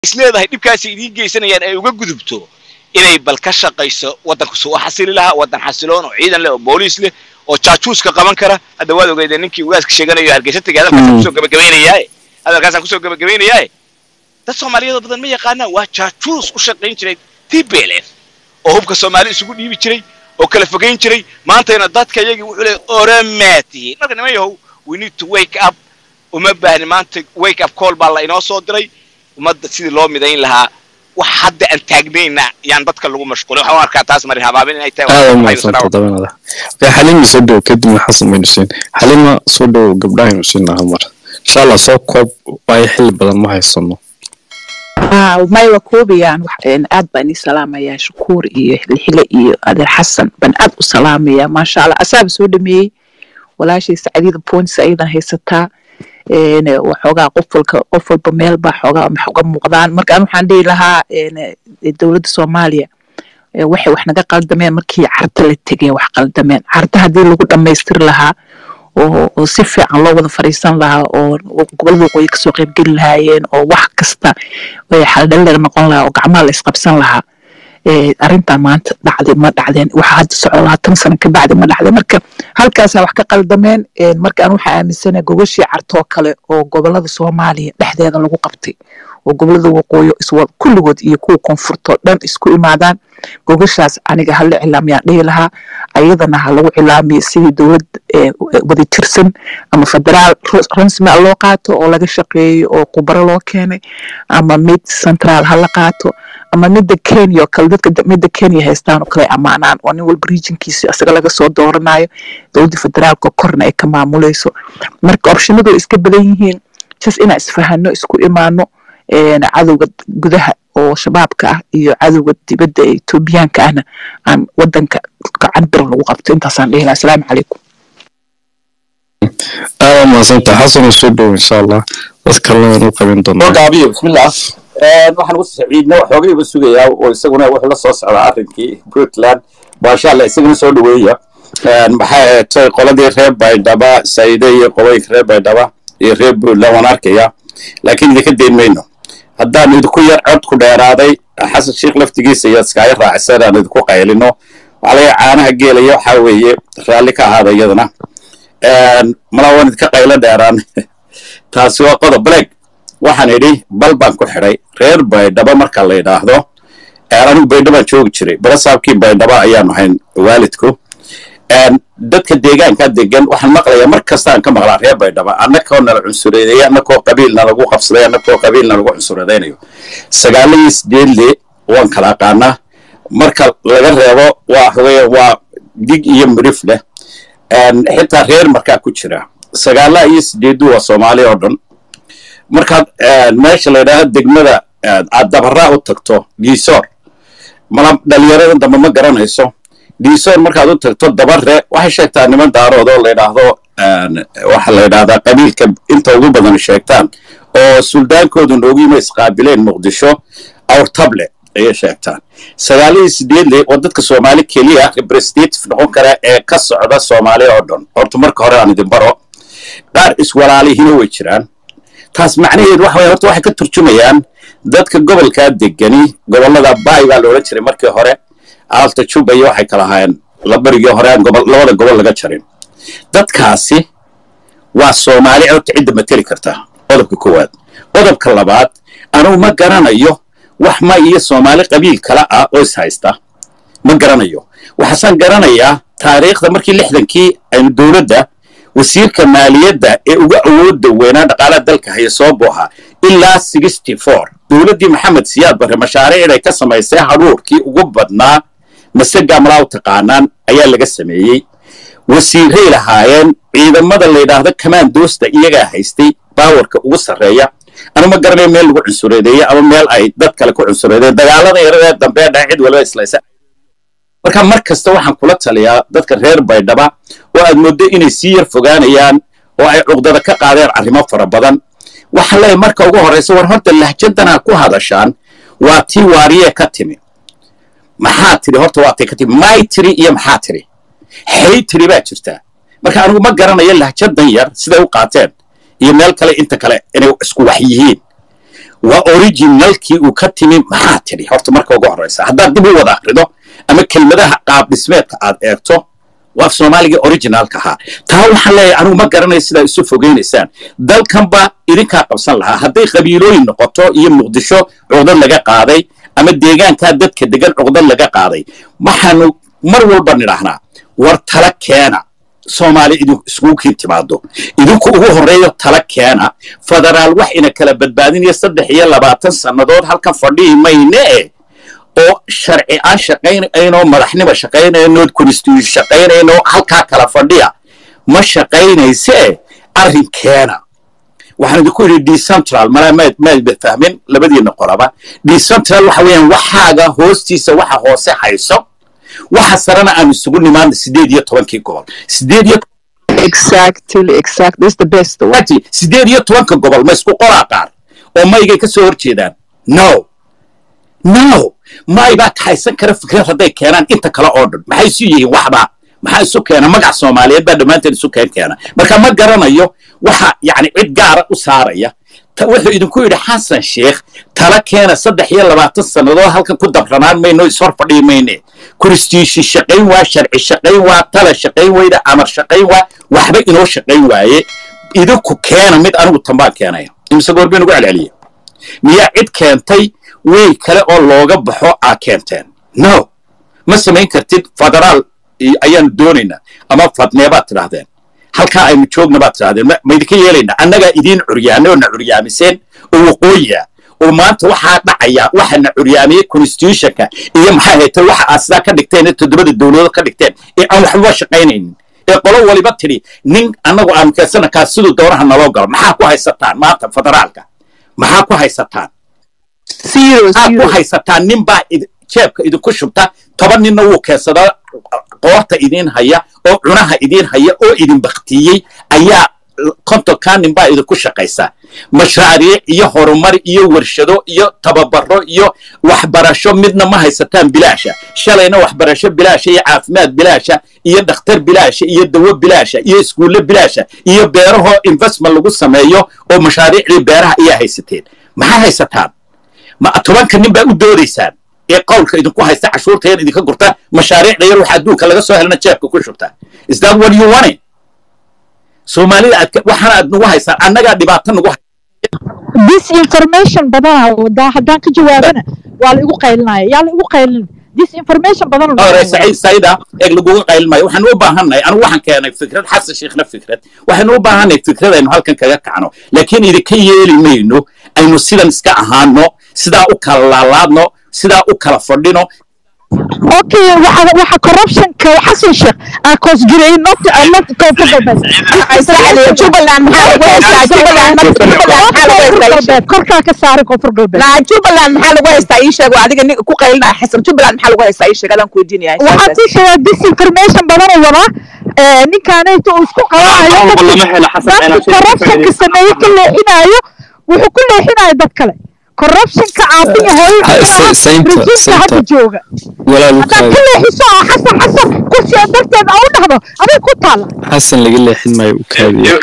isleedahay dhibkaasi idiin geysanayaan ay uga gudubto inay bal ka shaqayso waddanku suu u xasili lahaa waddan xasiloon oo ciidan leh oo booliis leh oo jaajuuska qaban kara hadda waad ogeydeen ninkii ugaaska sheeganayo hargeysa tegay hadalkaasaan kusoo gabagabaynayaaye hadalkaasaan kusoo gabagabaynayaaye dad soomaaliyeed badan ma yaqaanaan waa jaajuus u shaqayn jiray t b l f oo hubka soomaali isugu dhiibi jiray oo kala fogayn jiray maantayna dadka iyagii wuxuu leeyahy oramaa tihiin marka niman yahow we need to wake up uma baahni maanta wake up call baa la inoo soo diray ummadda sidii loo midayn lahaa wax hadda aan taagnayna yaan dadka lagu mashquulin waxaan u arkaa taas marin habaabin inay tahay aada umahadsanta dabanada xalima soo dhow kadibna xasan baynu siin xalima soo dhow gabdhahaynu siin lahaa mar insha allah soo koob waayo xilli badan ma haysano may waa koobayaan aad baan ii salaamayaa shukuur iyo xilxile iyo adeer xasan baan aad u salaamayaa maasha allah asaaba soo dhameeyey walaashay sacdiida points ayadan haysataa waxoogaa qof walka qof walba meel baa xoogaa wax uga muuqdaan marka an waxaan dhihi lahaa dowladda soomaaliya waxay wax naga qaldameen markii carta la tegeen wax qaldameen carta haddii lagu dhammaystiri lahaa oo si fiican loo wada fadhiisan lahaa oo gobolada waqooyi kasoo qaybgeli lahaayeen oo wax kasta xaldhalleer noqon lahaa oo gacmaha la isqabsan lahaa arrintan maanta dhacday ma dhacdeen waxa hadda soco labaatan sano ka bacdi ma dhacdeen marka halkaasaa wax ka qaldameen marka aan waxaa aaminsanahay gogashii cartoo kale oo gobolada soomaaliya dhexdeeda lagu qabtay oo gobolada waqooyi iswa kulligood iyo kuwa koonfurtoo dhan isku imaadaan gogashaas aniga hala cilaamiyaan dhihi lahaa ayadana ha lagu cilaamiyo sidii dowlad wada jirsan ama federaal rasmi a loo qaato oo laga shaqeeyo oo khubaro loo keenay ama mid centraal hala qaato ama midda kenya oo kale dadka midda kenya haystaan oo kale ammaanaan oo nin walba regionkiisi isaga laga soo dooranayo dowladda federaalka korna ay ka maamulayso marka opshinadu iska badan yihiin jas inaan isfahano isku imaano cadowga gudaha oo shabaabka ah iyo cadowga dibadda ee etoobiyaanka ahna aan wadanka gacan bir lagu qabto intaasaan dhihi laha asalaamu calaykum aada mahadsanta xasan soo dhow insha allah dad kalena u qabin doonaa gaabiyo bismillah waxaan ugu saciidna waxoogay uga sugayaa oo isaguna wuxuu la soo socdaa arrinkii puntland maasha allah isaguna soo dhaweeya maxay ahaatay qoladii reer baydhaba saide iyo qolooyinka reer baydhaba iyo reer puntland waan arkaya laakiin idinka dayn mayno haddaan idinku yar cod ku dheeraaday xasan sheikh laftigiisa iyo iskaaga raacsan aan idinku qaylino waxaa laga caanaha geelaya waxaa weeye raalli ka ahaada iyadana malaa waan idinka qaylo dheeraan taasi waa qodob black waxaan idhi bal baan ku xidhay reer baydhaba marka la yidhaahdo anigu baydhabaan joogi jiray balasaabkii baydhaba ayaanu hayn waalidku dadka deegaanka degan waxaan maqlayaa mar kastaan ka maqlaa reer baydhaba annakoo nala cunsureedeeya annakoo qabiilna lagu qabsaday annakoo qabiilna lagu cunsureedaynayo sagaaladii sideedle waan kala aqaanaa marka laga reebo waa xogeya waa dig iyo midhif leh xitaa reer markaa ku jira sagaalaha iyo sideedu waa soomaali oo dhan markaad meesha la yidhaahdo degmada aad dabaraa u tagto diisoor mala dhalinyarada dambe ma garanayso diisoor markaad u tagto dabare waxay sheegtaa niman daarood oo la yidhaahdo waxa la yidhahdaa qabiilka inta ugu badan sheegtaan oo suldaankoodu noogu yima isqaabileen muqdisho awrtable ayay sheegtaan sagaalihii sideedle waa dadka soomaali keliya representative noqon kara ee ka socda soomaali oo dhan horta marka hore aan idin baro qaar iswalaalihina way jiraan taas macnaheedu waxa horta waxay ka turjumayaan dadka gobolkaa degani gobollada baay baa la odhan jiray markii hore aalta juba iyo waxay kala ahaayeen labarigii hore aan gobol labada gobol laga jarin dadkaasi waa soomaali horta cidda mateli karta qodobka koowaad qodobka labaad anugu ma garanayo wax ma iyo soomaali qabiil kale ah oo is haysta ma garanayo waxaasaan garanayaa taariikhda markii lixdankii aynu dowladda wasiirka maaliyadda ee uga awoodda weynaa dhaqaalaha dalka haya soo booha ilaa sixty four dowladdii maxamed siyaad barre mashaariicday ka samaysay hadhuurkii ugu badnaa masagaa malaa u taqaanaan ayaa laga sameeyey wasiiray lahaayeen ciidamada la yidhaahdo kamaandoosta iyagaa haystay baawarka ugu sarreeya anu ma garanayo meel lagu cunsureedeeye ama meel ay dad kale ku cunsureedeen dagaalada yaradee dambe dhaa cid waliba islaysa marka mar kasta waxaan kula taliyaa dadka reer baydhaba oo aad mooddo inay sii yar fogaanayaan oo ay cuqdada ka qaadeen arrimo fara badan waxaan leeyahay marka ugu horraysa war horta lahjadanaa ku hadashaan waa tii waariyee ka timi maxaa tiri horta waa tii ka timi may tiri iyo maxaa tiri xay tiri baa jirtaa marka anigu ma garanayo lahjadan yar siday u qaateen iyo meel kale inta kale inay isku wax yihiin waa originalkii uu ka timi maxaa tidhi horta marka ugu horreysa haddaad dib u wada akrido ama kelmadaha qaab dhismeedka aad eegto waa af soomaaligii originalka ahaa taa waxaan leeyahay anigu ma garanayo sidaa isu fogeynaysaan dalkanba idinkaa qabsan lahaa hadday qabiilooyin noqoto iyo muqdisho cuqdad laga qaaday ama deegaankaa dadka degan cuqdad laga qaaday waxaanu mar walba nidhaahnaa war tala keena soomaali idinku iskugu kiin timaado idinku ugu horreeyo tala keena federaal wax ina kala badbaadinaya saddex iyo labaatan sannadood halkan fadhihi mayne e oo sharci aan shaqaynayno madaxnimo shaqaynayno constitution shaqaynayno halkaa kala fadhiya ma shaqaynayse arrin keena waxaan idinku yidhi decentral malaa maad maadba fahmin labadiina qoraba decentral waxa weeyaan waxaaga hoostiisa waxa hoose hayso waxa sarena aan isugu nimaadna sideed iyo tobankii gobol sideed iyo exactly exact that's the best one. ati sideed iyo tobanka gobol ma isku qoraa qaar oo maygay ka soo horjeedaan no no may baa kaxaysan kara fikrad hadday keenaan inta kale oo dhan maxay isu yihiin waxbaa maxaa isu keena magac soomaaliyeed baa dhammaanteen isu keen keena marka ma garanayo waxa yacni cid gaara u saaraya Ta- wuxuu idinku yidhi xasan sheekh tala keena saddex iyo labaatan sannadood halkan ku dabranaan mayno ishor fadhii mayne konstitution shaqayn waa sharci shaqayn waa tala shaqayn weyda amar shaqayn waa waxba inoo shaqayn waaye idinku keena mid anigu tambaan keenaya imise goor baynu ugu celceliya miyaa cid keentay wey kale oo looga baxo aa keenteen no ma samayn kartid federaal i- ayaanu doonaynaa ama fadnee baad tidhaahdeen halkaa aynu joogna baad tidhahdeen ma- ma idinka yeelaynaa annagaa idiin curyaanay oo na curyaamiseen oo waqooyiya oo maanta waxaa dhacaya waxa na curyaamiyey constitutionka iyo maxaa haytay waxa aad sidaa ka dhigteen ee toddobada dowladood ka dhigteen ee aan waxbaba shaqaynaynin ee qolo waliba tidhi nin annagu aanu keensana kaa siduu doonaha naloo galo maxaa ku haysataan maanta federaalka maxaa ku haysataan zero maxaa ku zero haysataan nin baa id- jeebka idinku shubta toban ninna wuu keensadaa qoorta idiin haya oo cunaha idiin haya oo idin baktiyey ayaa kontonkaa nin baa idinku shaqaysa mashaariic iyo horumar iyo warshado iyo tababaro iyo waxbarasho midna ma haysataan bilaasha shalayna waxbarasho bilaasha iyo caafimaad bilaasha iyo dhakhtar bilaasha iyo dawo bilaasha iyo iskuulle bilaasha iyo beerahoo investment lagu sameeyo oo mashaariicdii beeraha ayaa haysateen maxaa haysataan ma tobanka nin baa u doodaysaan ee qowlka idinku haysta cashuurta yar idinka gurta mashaariicda yar waxa adduunka laga soo helana jeebka ku shubta is that what you want soomaalida aad ka- waxaana aad nagu haysaan annagaa dhibaato nagu hay- disinformation badanaa wadaa haddaan ka jawaabana waa la igu qaylinaya yaa la igu qaylin disinformation badan hore saciid sayda eeg laguga qaylin maayo waxaanu u baahannahay anigu waxaan keenay fikrad xasan sheekhna fikrad waxaanu u baahannahay fikrad aynu halkan kaga kacno laakiin idinka yeeli mayno aynu sidan iska ahaano sidaa u kala laalaadno sidaa u kala fadhino okay waxa waxa corruptionka xasan sheekh aa koos jiray not not koonfur galbeed jubbaland maxaa lagu haystaa jubbaland marka jubbaland maxaa lagu haystaa ii sheeg galbeed korkaa ka saaray koonfur galbeed naa jubbaland maxaa lagu haystaa ii sheeg waa adiga ninka ku qaylinaya xasan jubbaland maxaa lagu haystaa ii sheeg adaan ku weydiinaya waxaan ku sheegaa disinformation badan oo wadaa ee, ninkaanayta uu isku qabanayo dadka corruptionka sameeye ka leexinayo wuxuu ku leexinayo dad kale corruptionka aabiya hooyo Ha, sa- saynta- rejiimka saynta. hadda jooga walaalu haddaad ka leexiso oo xasan xasan kursiga darteed aa u dhahdo aday ku taalla xasan laga leexin maayo u kaadiya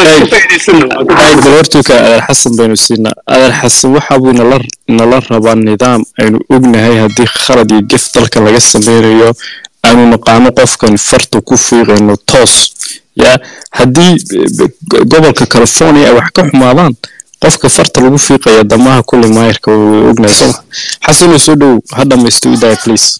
ayb bal hortuuka adeer xasan baynu siinaa adeer xasan waxa buu nala nala rabaa nidaam aynu ognahay haddii khalad iyo gef dalka laga sameynayo aanu naqaano qofkan farta ku fiiqayno toos ya haddii eh, go- gobolka california ay wax ka xumaadaan qofka farta lagu fiiqaya damaha kulli maayirka way ognahay soma xasanoo soo dhow ha dhamaysto idaaya please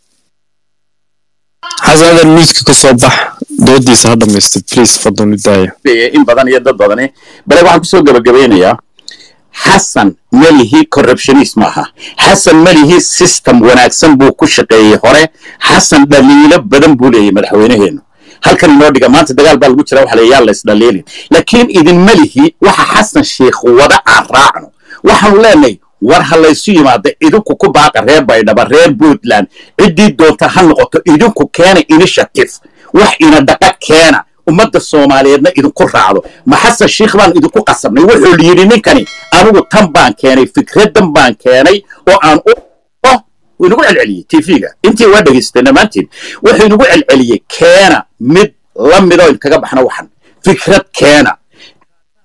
xasan adeer miiska ka soo bax doodiisa ha dhamaysto please fadlan idaaya leeyahay in badan iyo dad badani bale waxaan kusoo gabagabeynayaa xasan melihi corruptionist maaha xasan melihi system wanaagsan buu ku shaqeeyey hore xasan dhaliilo badan buu leeyahay madaxweynaheenu halkan inoo dhiga maanta dagaal baa lagu jira waxa la yaa lays dhaliilin laakiin idin melihi waxa xasan sheekh wada aan raacno waxaanu leenahay war ha laysu yimaada idinku ku baaqa reer baydhaba reer puntland ciddii doonta ha noqoto idinku keena initiative wax ina dhaqa keena ummadda soomaaliyeedna idinku raacdo ma xasan sheikh baan idinku qasabnay wuxuu yidhi ninkani anigu tan baan keenay fikradan baan keenay oo aan u oh wuu inagu celceliyey tv-ga intii waa dhegaystay dhammaantiin wuxuu inagu celceliyey keena mid la midoo kaga baxno waxan fikrad keena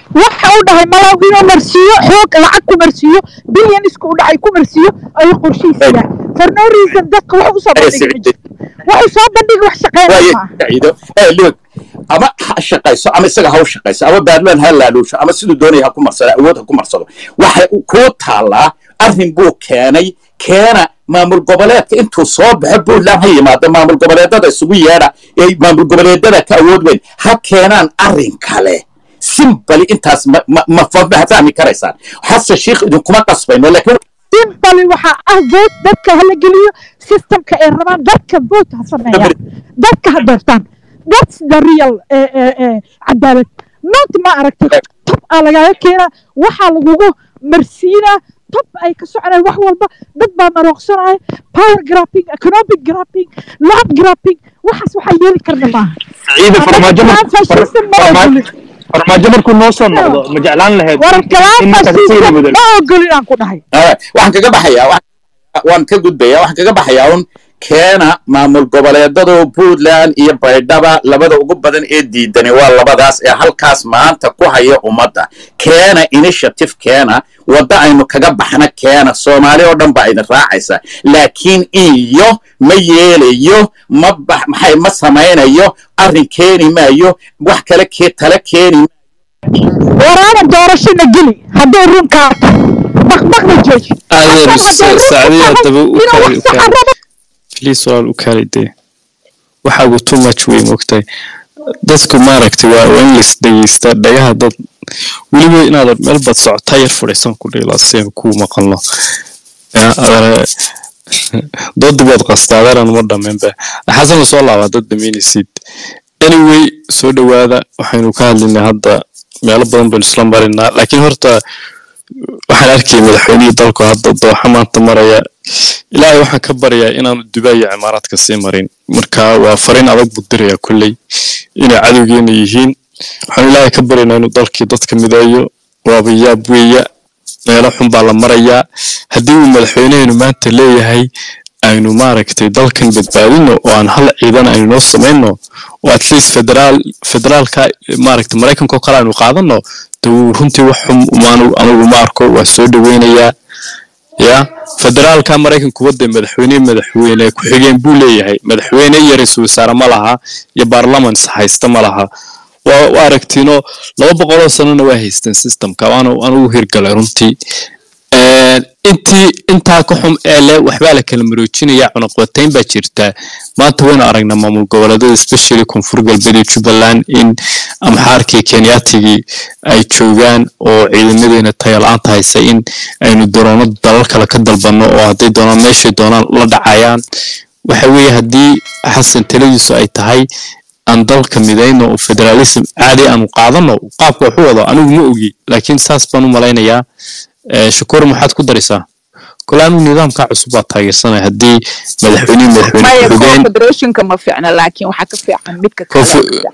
waxa uu dhahay malaw inuu marsiiyo xoog lacag ku marsiiyo bilyanisku u dhacay ku marsiiyo ayuu qorshihiisa for no reason dadka wax usoo bandhigi ma jirto wuxuu soo bandhigi wax shaqeynaya maaha loog ama ha shaqayso ama isaga ha u shaqayso ama baarlaman ha laaluusho ama siduu doonaya ha ku marsado awood ha ku marsado waxay kuu taallaa arrin buu keenay keena maamul goboleedka intuu soo baxo puntland ha yimaado maamul goboleedada isugu yeedha ee maamul goboleedada ka awood weyn ha keenaan arrin kale simbali intaas ma ma ma ma fahmi karaysaan xasan sheikh idinkuma qasbayno laakiin simply waxaa ah vote dadka hala geliyo systemka ay rabaan dadka vote ha sameeyaan dadka ha doortaan that's the real eh, eh, eh, cadaalad not ma aragtay tob aa lagaaga keenaa waxaa lagugu marsiinaa tob ay ka soconayaan wax walba dad baa marooqsanaya power grapping economic grapping land grapping waxaas waxaa yeeli karna maaha ciida farmaajo mar- fascism ma farmaajo ogolin farmaajo markuu noo soo noqdo ma jeclaan lahayd war in kalaan ninkaas sii fascism bedelo ma ogolin aan ku dhahay Ah, waxaan kaga baxayaa waxaan- waan ka gudbayaa waxaan kaga baxayaa un keena maamul goboleedadu puntland iyo baydhaba labada ugu badan ee diidani waa labadaas ee halkaas maanta ku haya ummadda keena initiative keena wadda aynu kaga baxna keena soomaali oo dhan baa idin raacaysa laakiin iyo ma yeelayo ma bax maxay ma samaynayo arrin keeni maayo wax kale kee tala keeni waraana doorashana geli hadduu run kaato baqbaqna jooji adeer Hasan hadduu run sacdiya tahay daba u inuu kaali wax u kaali saxan rabo please walaal u kaali dee waxaagu too much wey moogtahay dadku maaragtay waa waa in lais dhegeysta dhagaha dad weliba inaadan meel bad socotaa yar fadhiisan ku dhila si aan kuu maqalno Ya, adeer doodii baad qasta adeeran ma dhammaynba xasan soo laabaa dad dhamaynaysid anyway soo dhowaada waxaynu ka hadlaynaa hadda meelo badan baynu isla marinaa laakiin horta waxaan arkay madaxweynihii dalku hadda dooxa maanta maraya ilaahay waxaan ka baryaa inaanu dubai iyo cimaaraadka sii marin marka waa fariin adag buu dirayaa kolley inay cadowgeena yihiin waxaan ilaahay ka baryaynaa inuu dalkii dadka mideeyo waaba yaab weeya meelo xun baa la marayaa haddii uu madaxweyneheenu maanta leeyahay aynu maaragtay dalkan badbaadino oo aan hal ciidan aynu noo samayno oo at least federaal federaalka maaragtay maraykanka oo kale aynu qaadano de wuu runtii wax xun maanu anigu ma arko waa soo dhoweynayaa ya federaalka maraykanku wadda madaxweyne madaxweyne ku-xigeen buu leeyahay madaxweyne iyo ra-iisul wasaare ma laha iyo baarlamans haysta ma laha waa waa aragtiino laba boqoloo sanona waa haysteen systemka waana anugu hirgalay runtii Een, intii intaa ka xum ee leh waxbaa la kala maroojinaya cunaqabatayn baa jirta maanta waynu aragnaa maamul goboleedyada especially koonfur galbeed iyo jubbaland in amxaarkii kenyaatigii ay joogaan oo ciidamadeena tayo la-aanta haysa in aynu daroono dalal kale ka dalbanno oo hadday doonaan meeshay doonaan la dhacayaan waxa weeye haddii xasan taladiisu ay tahay aan dalka midayno oo federalism caadi aanu qaadano qaabka waxu wado anigu ma ogi laakiin saas baan u malaynayaa Eh, shakuur maxaad ku daraysaa kole anigu nidaamka cusub baa taageersanaya haddii madaxweynihi madaxweyne maya ku-xigeen confederationka ma fiicna laakiin waxaa ka fiican midka kale Confe-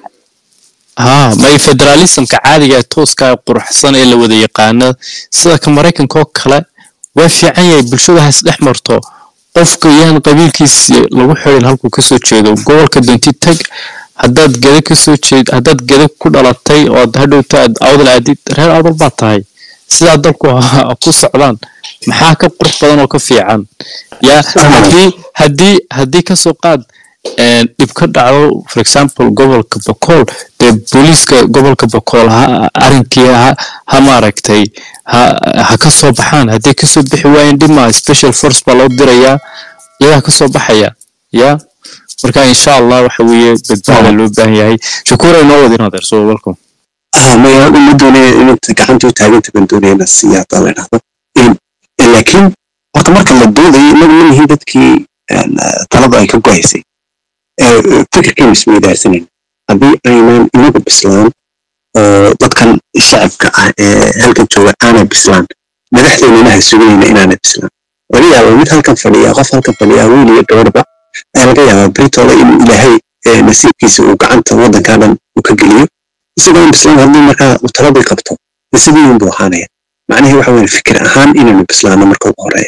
ha may federalismka caadiga ee tooska ee quruxsan ee la wada yaqaano sida ka maraykanka oo kale waa fiican yahay bulshada has dhex marto qofka yaan qabiilkiisi lagu xirin halkuu kasoo jeedo gobolka doonti tag haddaad geda kasoo jeed haddaad geda ku dhalatay oo aad hadhowta aad awdal aadid reer awdal baa tahay sidaa dalku ha ku socdaan maxaa ka qurux badan oo ka fiican ya haddii haddii haddii kasoo qaad een, dhib ka dhacdo for example gobolka bakool dee booliiska gobolka bakool ha arrinkii ha ha maaragtay ha ha ka soo baxaan hadday kasoo bixi waayeen dhima special force baa loo dirayaa iyagaa kasoo baxaya ya marka insha allah waxa weeye badbaada loo baahan yahay shakuur ay noo wadin adeer soo welcome ah maya uma doonaya inanta gacanta u taaganta baan doonaya inaan siiya hadaa la idhahdo In- in laakiin horta marka la doodayo inagu ma nihin dadkii een, ah, talada ay ka gohaysay Eh, fikirkaynu isweydaarsanan haddii aynan inagu bislaan oo dadkan shacabka ah ee halkan jooga aanay bislaan madaxdeennana ha suganayna inaanay bislaan laga yaaba mid halkan fadhiya qof halkan fadhiya wiil iyo gabadhba ayaa laga yaabaa britole inuu ilaahay eh, nasiibkiisa uu gacanta waddankaa dhan uu ka geliyo isagoo bislaan haddii markaa uu taladii qabto dee sidii unbuu ahaanaya macnihii waxa weeye fikir ahaan inaynu bislaano marka ugu horeeya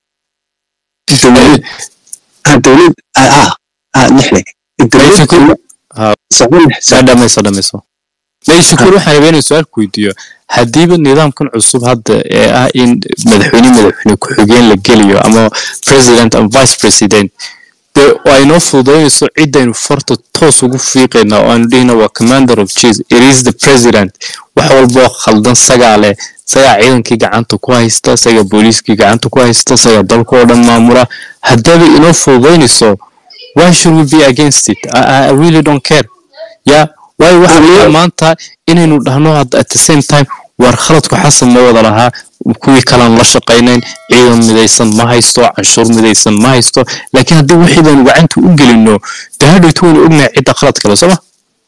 dowlad ah dowlad ah ah ah lixle dowlad Shakuur- ha. socon saa dhamayso dhamayso may shakuur waxaan rabaa inaan su-aal ku weydiiyo haddiiba nidaamkan cusub hadda ee ah in madaxweyne madaxweyne ku-xigeen la geliyo ama president ama vice president dee ay noo fududaynayso ciddaynu farta toos ugu fiiqayna oo aanu dhihina waa commander of chiefs it is the president wax walboo khaldan sagaa leh sagaa ciidankii gacanta ku haysta sagaa booliiskii gacanta ku haysta sagaa dalka oo dhan maamula haddaba inoo fududaynayso why should we be against it I, I really don't care ya waayo waxaa laga maanta inaynu dhahno at the same time war khaladku xasan ma wada lahaa kuwii kalaan la shaqaynayn ciidan midaysan ma haysto canshuur midaysan ma haysto laakiin haddii wixii baynu gacanta u gelino dee hadhowtu waynu ognahay cidda khalad kale sooma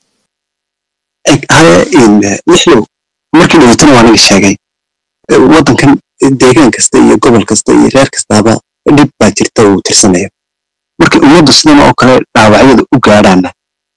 lixlow markii dhaweytana waa naga sheegay waddankan deegaan kasta iyo gobol kasta iyo reer kastaaba dhib baa jirta uu tirsanayo markii ummaddu sidan oo kale dhaawacyada u gaadhaana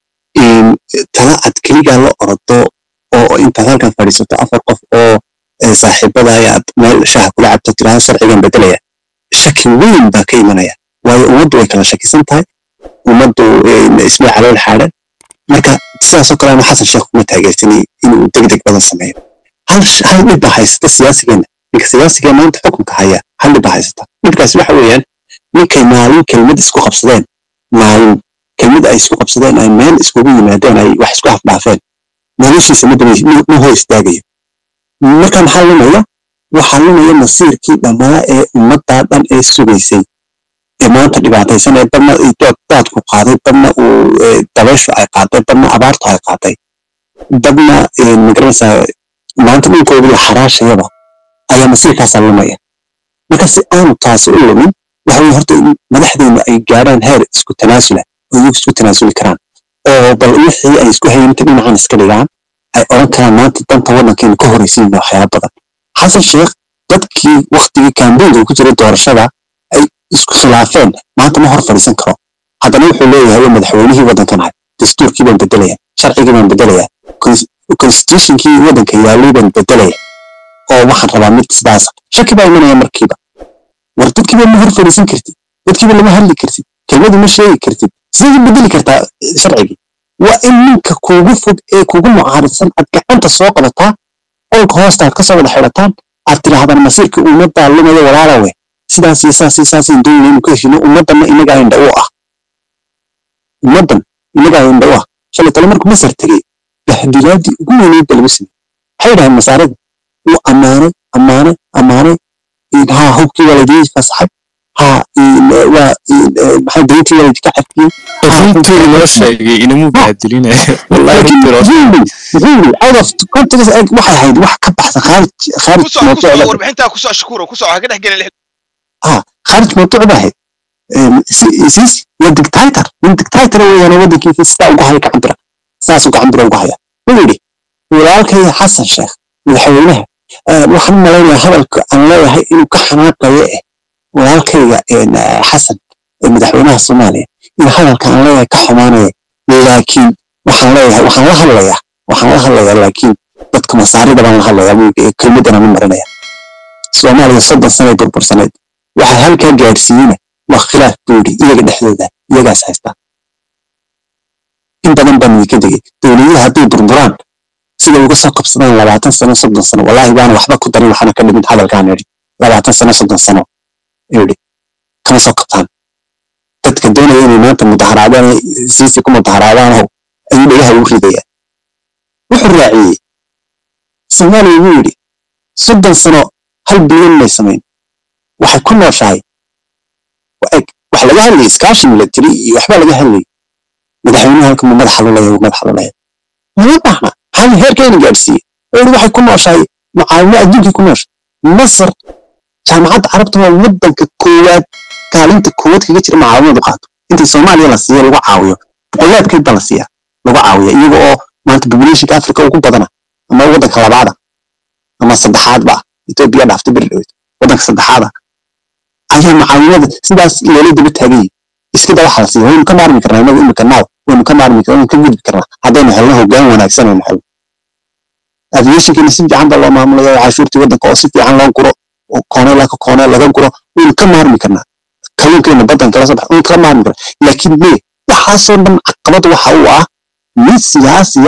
tala cad keligaa la orado oo intaad halkan fadhiisato afar qof oo saaxiibada aad meel shaha kula cabto tiraha sharcigan bedelaya shaki weyn baa ka imanaya waayo ummaddu way kala shakisan tahay ummaddu ismay calool xaadhan marka sidaasoo kale ama xasan sheekh kuma taageersanay inuu degdeg badan sameeyo hal hal dhib baa haysata siyaasigeena ninka siyaasigee maanta xukunka haya hal dhib baa haysata dhibkaasi waxa weeyaan ninkay maalin kelmad isku qabsadeen maalin kelmad ay isku qabsadeen ay meel iskugu yimaadeen ay wax isku afdhaafeen noloshiisa ma hor istaagayo marka maxaa lumaya waxaa lumaya masiirkii dhammaa ee ummaddaa dhan ee sugaysay ee maanta dhibaataysan ee badna daadku qaaday badna uu dabayshu ay qaaday badna abaartu ay qaaday badna magaranaysaa maanta dhulkoodii xaraashayaba ayaa masiirkaasaa lumaya marka si aanu taasi u lumin waxa weye horta in madaxdeenu ay gaadhaan heer isku tanaasula oo iyagu isku tanaasuli karaan oo bal wixii ay isku hayinta dhinacan iska dhigaan ay odhan karaan maanta danta waddankeenu ka horraysiina waxyaaba badan xasan sheekh dadkii waktigii kambeynka ku jiray doorashada ay isku khilaafeen maanta ma hor fadhiisan karo haddana wuxuu leeyahay waa madaxweynihii waddankan ahay dastuurkii baan bedelaya sharcigii baan bedelaya constitutionkii waddanka yaalay baan bedelaya oo waxaan rabaa mid sidaas shaki baa imanaya markiiba war dadkiiba ma hor fadhiisan kartid dadkiiba lama hadli kartid kelmadu ma sheegi kartid sidee bedeli kartaa sharcigii waa in ninka kuugu fog ee kuugu mucaaridsan aad gacanta soo qabataa qolka hoosta aad kasoo wada xidhataan aad tidhaahdaan masiirka ummaddaa lumaya walaalawe sidaas iyo saas iyo saasaan doonayna inuu ka heshino ummaddanna inagaa indha u ah ummaddan inagaa indha u ah shalay tale markuu masar tegey bahdilaadii ugu weyneydba lagu sameyey waxay dhahaen masaarada wuu ammaanay ammaanay ammaanay haa hubkii waa laydii fasaxay haa waa maxaa dayntii waa laydinka cafiyey runtii loo sheegay inamuu bahdilinaya wallahi really out of context waxay ahayd wax ka baxsan khaarij khaarij mawduucda warbixintaa kusoo shukuro kusoo ha ka dhex gelin ها خارج موضوع واحد سيس والدكتاتر من دكتاتر هو انا ودي كيف ستا وقهاي كعبره ساس وكعبره وقهاي ويلي walaalkay xasan sheekh madaxweynaha waxaan u malaynayaa hadalka aan leeyahay inuu ka xanaaqayo eh walaalkayga xasan madaxweynaha soomaaliya in hadalka aan leeyahay ka xumaanaya laakiin waxaan leeyahay waxaan la hadlayaa waxaan la hadlayaa laakiin dadka masaarida baan la hadlayaa kelmadana ma marinaya soomaaliya soddon sanay burbursaneyd waxaa halkaa gaadhsiiyeyna waa khilaaf buuri iyaga dhexdooda iyagaas haystaa in badan baan idinka degay dowladaha hadday burburaan sida uga soo qabsadaan labaatan sano soddon sano wallaahi baana waxba ku darin waxaana ka dhimin hadalkaan idhi labaatan sano soddon sano idhi kama soo qabtaan dadka doonaya inay maanta mudaharaadaan siisi ku mudaharaadaanoo ayuu dhagaha ugu ridaya wuxuu raaciyey soomaaliya wuu yidhi soddon sano hal bilyan may samayn waxay ku nooshahay wax laga hadlayay iskaashi milatari iyo waxbaa laga hadlayay madaxweynuhu halka ma madaxa lulaya madaxa lulaya lama baahna maxaa heerkeena gaadhsiiyey oo waxay ku nooshahay mucaawimo adduunkii ku nooshay masar jaamacadda carabta waa waddanka koowaad kaalinta koowaad kaga jira mucaawimadu qaato intii soomaaliya la siiya lagu caawiyo boqolaadkeed baa la siiya lagu caawiya iyaga oo maanta populationka africa ugu badana ama waddanka labaada ama saddexaadba etoobiya dhaaftay beri dhaweyd waddanka saddexaada ayaa mucaawimada sidaas loola daba taaganyay iska da waxa la siiya waynu ka maarmi karnaa inagu imika naaw waynu ka maarmi karnaa waynu ka gudbi karnaa haddaynu helno hoggaan wanaagsan aynu helno aviationkina si fiican baa loo maamulaya oo cashuurtii waddanka oo si fiican loo guro oo koone laka koone laga guro waynu ka maarmi karnaa kalluunkeena baddan kala soo bax waynu ka maarmi karnaa laakiin me waxaasoo dhan caqabad waxa uu ah mid siyaasiya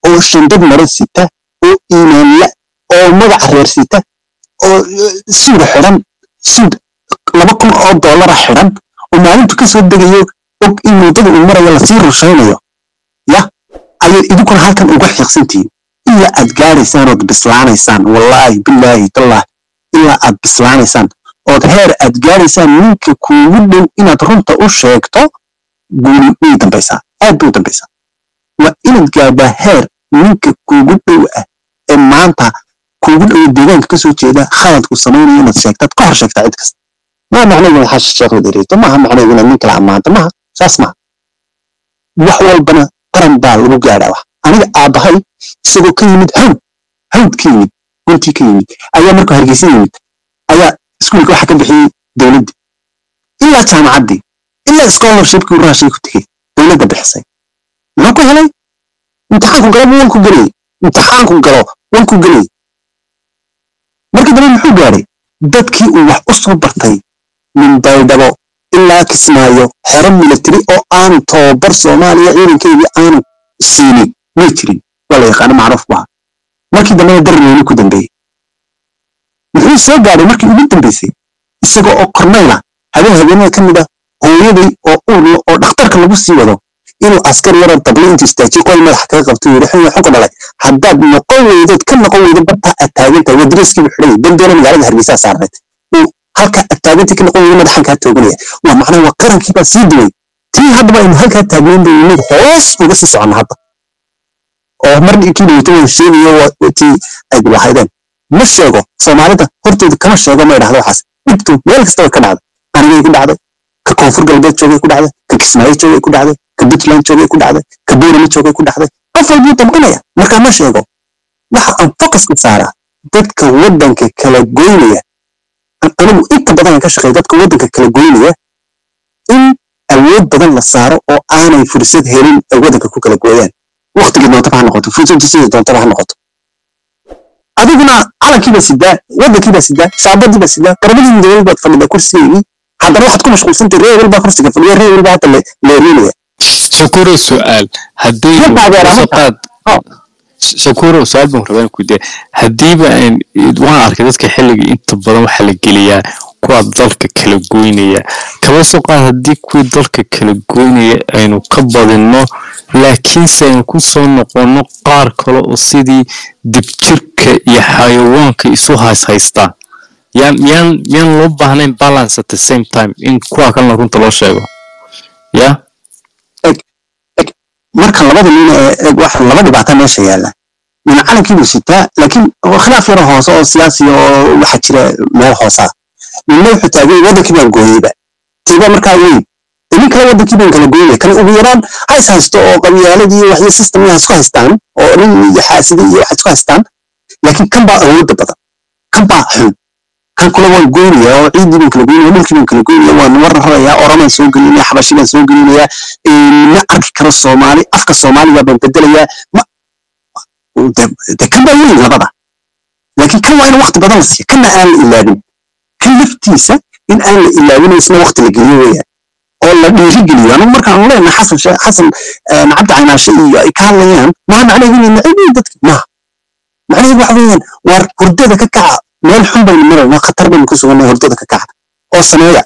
oo shandad maro sita oo iimaanla oo magaca reer sita oo suuda xidhan suud laba kun oo dollara xidhan oo maalintu ka soo degayo og in muddada uu marayo lasii rushaynayo ya ayaad idinkuna halkan uga xiiqsantihiin ilaa aad gaaraysaan ood bislaanaysaan wallaahi bilaahi tallah ilaa aad bislaanaysaan ood heer aad gaaraysaan ninka kuugu dhow inaad runta u sheegto guuli way dambaysaa aad bay u dambaysaa waa inaad gaadhaa heer ninka kuugu dhow ah ee maanta kuugu dhow deegaanka ka soo jeeda khaladku samaynayo inaad sheegtaad ka hor sheegtaa cid kasta maa macnaheedu inaad xasha sheekhda dhereeto maaha macnaheedu inaad nin kala ammaanto maaha saas maaha wax walbana qaran baa lagu gaadhaa wax aniga aabbahay isagoo ka yimid hawd hawd ka yimid guntii ka yimid ayaa markuu hargeysa yimid ayaa iskuulka waxa ka bixiyey dowladdii ilaa jaamacaddii ilaa scholarshipkii raashay ku tegey dowladda bixisay muxuu ku helay imtixaanku galo wanku gelayay imtixaanku galo wanku gelayay markii dambe muxuu gaadhay dadkii uu wax u soo bartay min baydhabo ilaa kismaayo xero military oo aanu tababar soomaaliya ciidankeedii aanu siinin may jirin waa la yaqaano macruuf bu ahaa markii dambena darneyni ku dambeeyey muxuu soo gaadhay markii ugu dambeysay isaga oo kornayla habeen habeenada ka mid ah hooyaday oo uurla oo dhakhtarka lagu sii wado inuu askar yaroo dabli intuu istaajiyo qoy madaxa kaga qabto yidhi xun waxu ka dhalay haddaad noqon weydood ka noqon weydo bartaa aad taagantahay waa dariiskii buu xidhan dandoona magaalada hargeysaa saarneed uu halka aad taagantii ka noqon weydo madaxan kaa tooganaya waa macnaha waa qarankii baa sii duway tii haddaba aynu halkaa taagnayn bay mid hoos uga sii soconna hadda oo markii dhaweyto waan sheegayo tii ay dibahaydeen ma sheego soomaalida hortooda kama sheego ma idhahdo waxaas dhibtu meel kasta way ka dhacday anigay ku dhacday ka koonfur galbeed joogay ku dhacday ka kismaayo joogay ku dhacday ka puntland joogay ku dhacday ka buurama joogay ku dhacday qof walbuu damqanaya markaa ma sheego waxa aan focuska saaraa dadka waddanka kala goynaya anigu inta badan aan ka shaqeeya dadka waddanka kala goynaya in awood badan la saaro oo aanay fursad helin ay waddanka ku kala gooyaan waqtigii doontaba ha noqoto fursaddu sidii doontaba ha noqoto adiguna calankiiba sidaa waddankiiba sidaa shaabadiiba sidaa qarbadii midooday baad fadhida kursigeygii haddana waxaad ku mashquulsantay ree walbaa kursiga fadhiya ree walbaa hadda leerinaya shakuro su-aal haddii qaad shakuro su-aal baan rabaa ku dee haddiiba waan arkay dadka xilliga inta badan waxaa la geliyaa kuwa dalka kala goynaya kaba soo qaad haddii kuwii dalka kala goynaya aynu ka badinno laakiinse aynu ku soo noqonno qaar kale oo sidii dibjirka iyo xayawaanka isu hayshaystaa yaan miyaan miyaan loo baahnayn balance at the same time in kuwa kalena runta loo sheego ya marka labada nin ee wax laba dhibaata meesha yaalla mina calankiibuu sitaa laakiin khilaaf yaro hoose oo siyaasi oo waxaa jira meel hoosa ninna wuxuu taagay waddankii baan gooyeyba tiiba markaa weyn nin kale waddankii baan kala gooynaya kan ugu yaraan ha is haysto oo qabyaaladii iyo waxyo system ha isku haystaan oo nin iyo xaasidi iyo wax isku haystaan laakiin kan baa awoodda badan kan baa xun kan kule waan goynaya oo ciiddii baan kala goynaya dhulkii baan kala goynaya waan warrarayaa oramaan soo gelinaya xabashi baan soo gelinaya ma arki karo soomaali afka soomaaliga baan bedelayaa de kan baa weyn labada laakiin kan waa in waqti badan la siiya kanna aan la ilaabin kan laftiisa in aan la ilaabin isna waqti la geliyo weeyaan oo la dhiirigeliyo anigu markaan leenahay xasan xasan cabdi caynaashe iyo ay ka hadlayaan maha macnaheedu inay neceb yihiin dadki maha macnaheedu waxa weeyaan waar hurdada ka kaca meel xun baynu maraynaa khatar baynu ku sugannahay hurdada ka kaca oo sameeya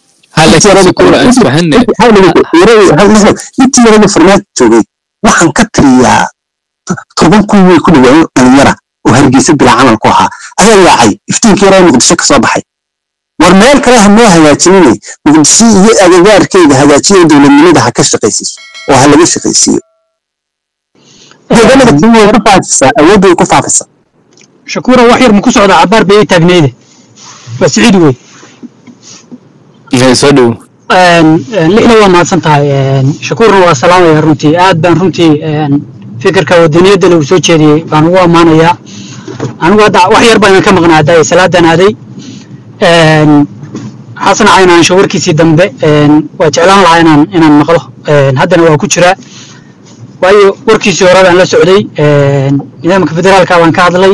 intii yarada farmaad joogay waxaan ka tiriyaa toban kun way ku dhawaayo dhalinyara oo hargeysa bilaa camal ku ahaa ayaa yaacay iftiinkii yaraa muqdisho kasoo baxay war meel kale ha noo hagaajinine muqdisho iyo agagaarkeeda hagaajiyo dowladnimada ha ka shaqaysiiso oo ha laga shaqaysiiyo deegaanada kenya way ku faafisaa awood way ku faafisaa shakuura wax yar ma ku socdaa cabaar bay ii taagnayde waa siciid wey soo dhow lixda waa mahadsan tahay shakuurna waa salaamaya runtii aad baan runtii fikirka wadaniyadda lagu soo jeediyey baan ugu ammaanayaa anigu hadda wax yar baan ka maqnaa hadda salaadan aaday xasan caynaansho warkiisii dambe waa jeclaan lahaa inaan inaan maqlo haddana waa ku jiraa waayo warkiisii hore baan la socday nidaamka federaalka baan ka hadlay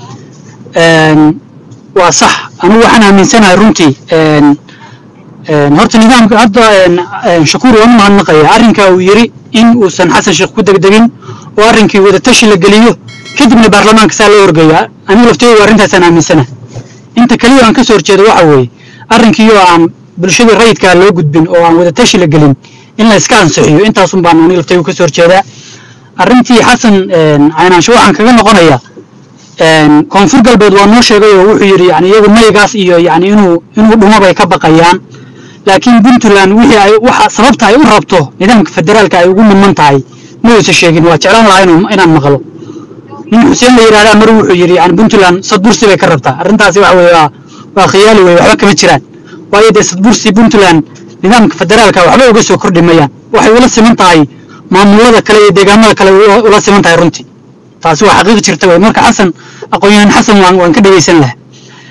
waa sax anigu waxaan aaminsanahay runtii horta nidaamka hadda shakuur waan u mahadnaqaya arrinka uu yiri in uusan xasan sheekh ku degdegin oo arrinkii wadatashi la geliyo kadibna baarlamaanka saa loo horgeeyo anigu laftooda arrintaasaan aaminsana inta kaliya aan ka soo horjeedo waxa weeye arrinkii oo aan bulshada rayidkaa loo gudbin oo aan wadatashi la gelin in la iska ansixiyo intaasun baan aniga laftooda ka soo horjeedaa arrintii xasan caynaansho waxaan kaga noqonayaa koonfur galbeed waa noo sheegay oo wuxuu yidhi yani iyagu maygaas iyo yani inuu inuu dhumo bay ka baqayaan laakiin puntland wixii ay waxa sababta ay u rabto nidaamka federaalka ay ugu niman tahay ma uusa sheegin waa jeclaan lahaa inuu inaan maqlo nin xuseen la yidhahdaa mar wuxuu yidhi yani puntland sadbursi bay ka rabtaa arrintaasi waxa weye waa waa khiyaali weye waxba kama jiraan waayo dee sadbursi puntland nidaamka federaalka waxba uga soo kordhi mayaan waxay ula siman tahay maamulada kale iyo deegaamada kale ula siman tahay runtii taasi waa xaqiiq jirta wey marka xasan aqoon-yahan xasan waan waan ka dhegeysan lahaa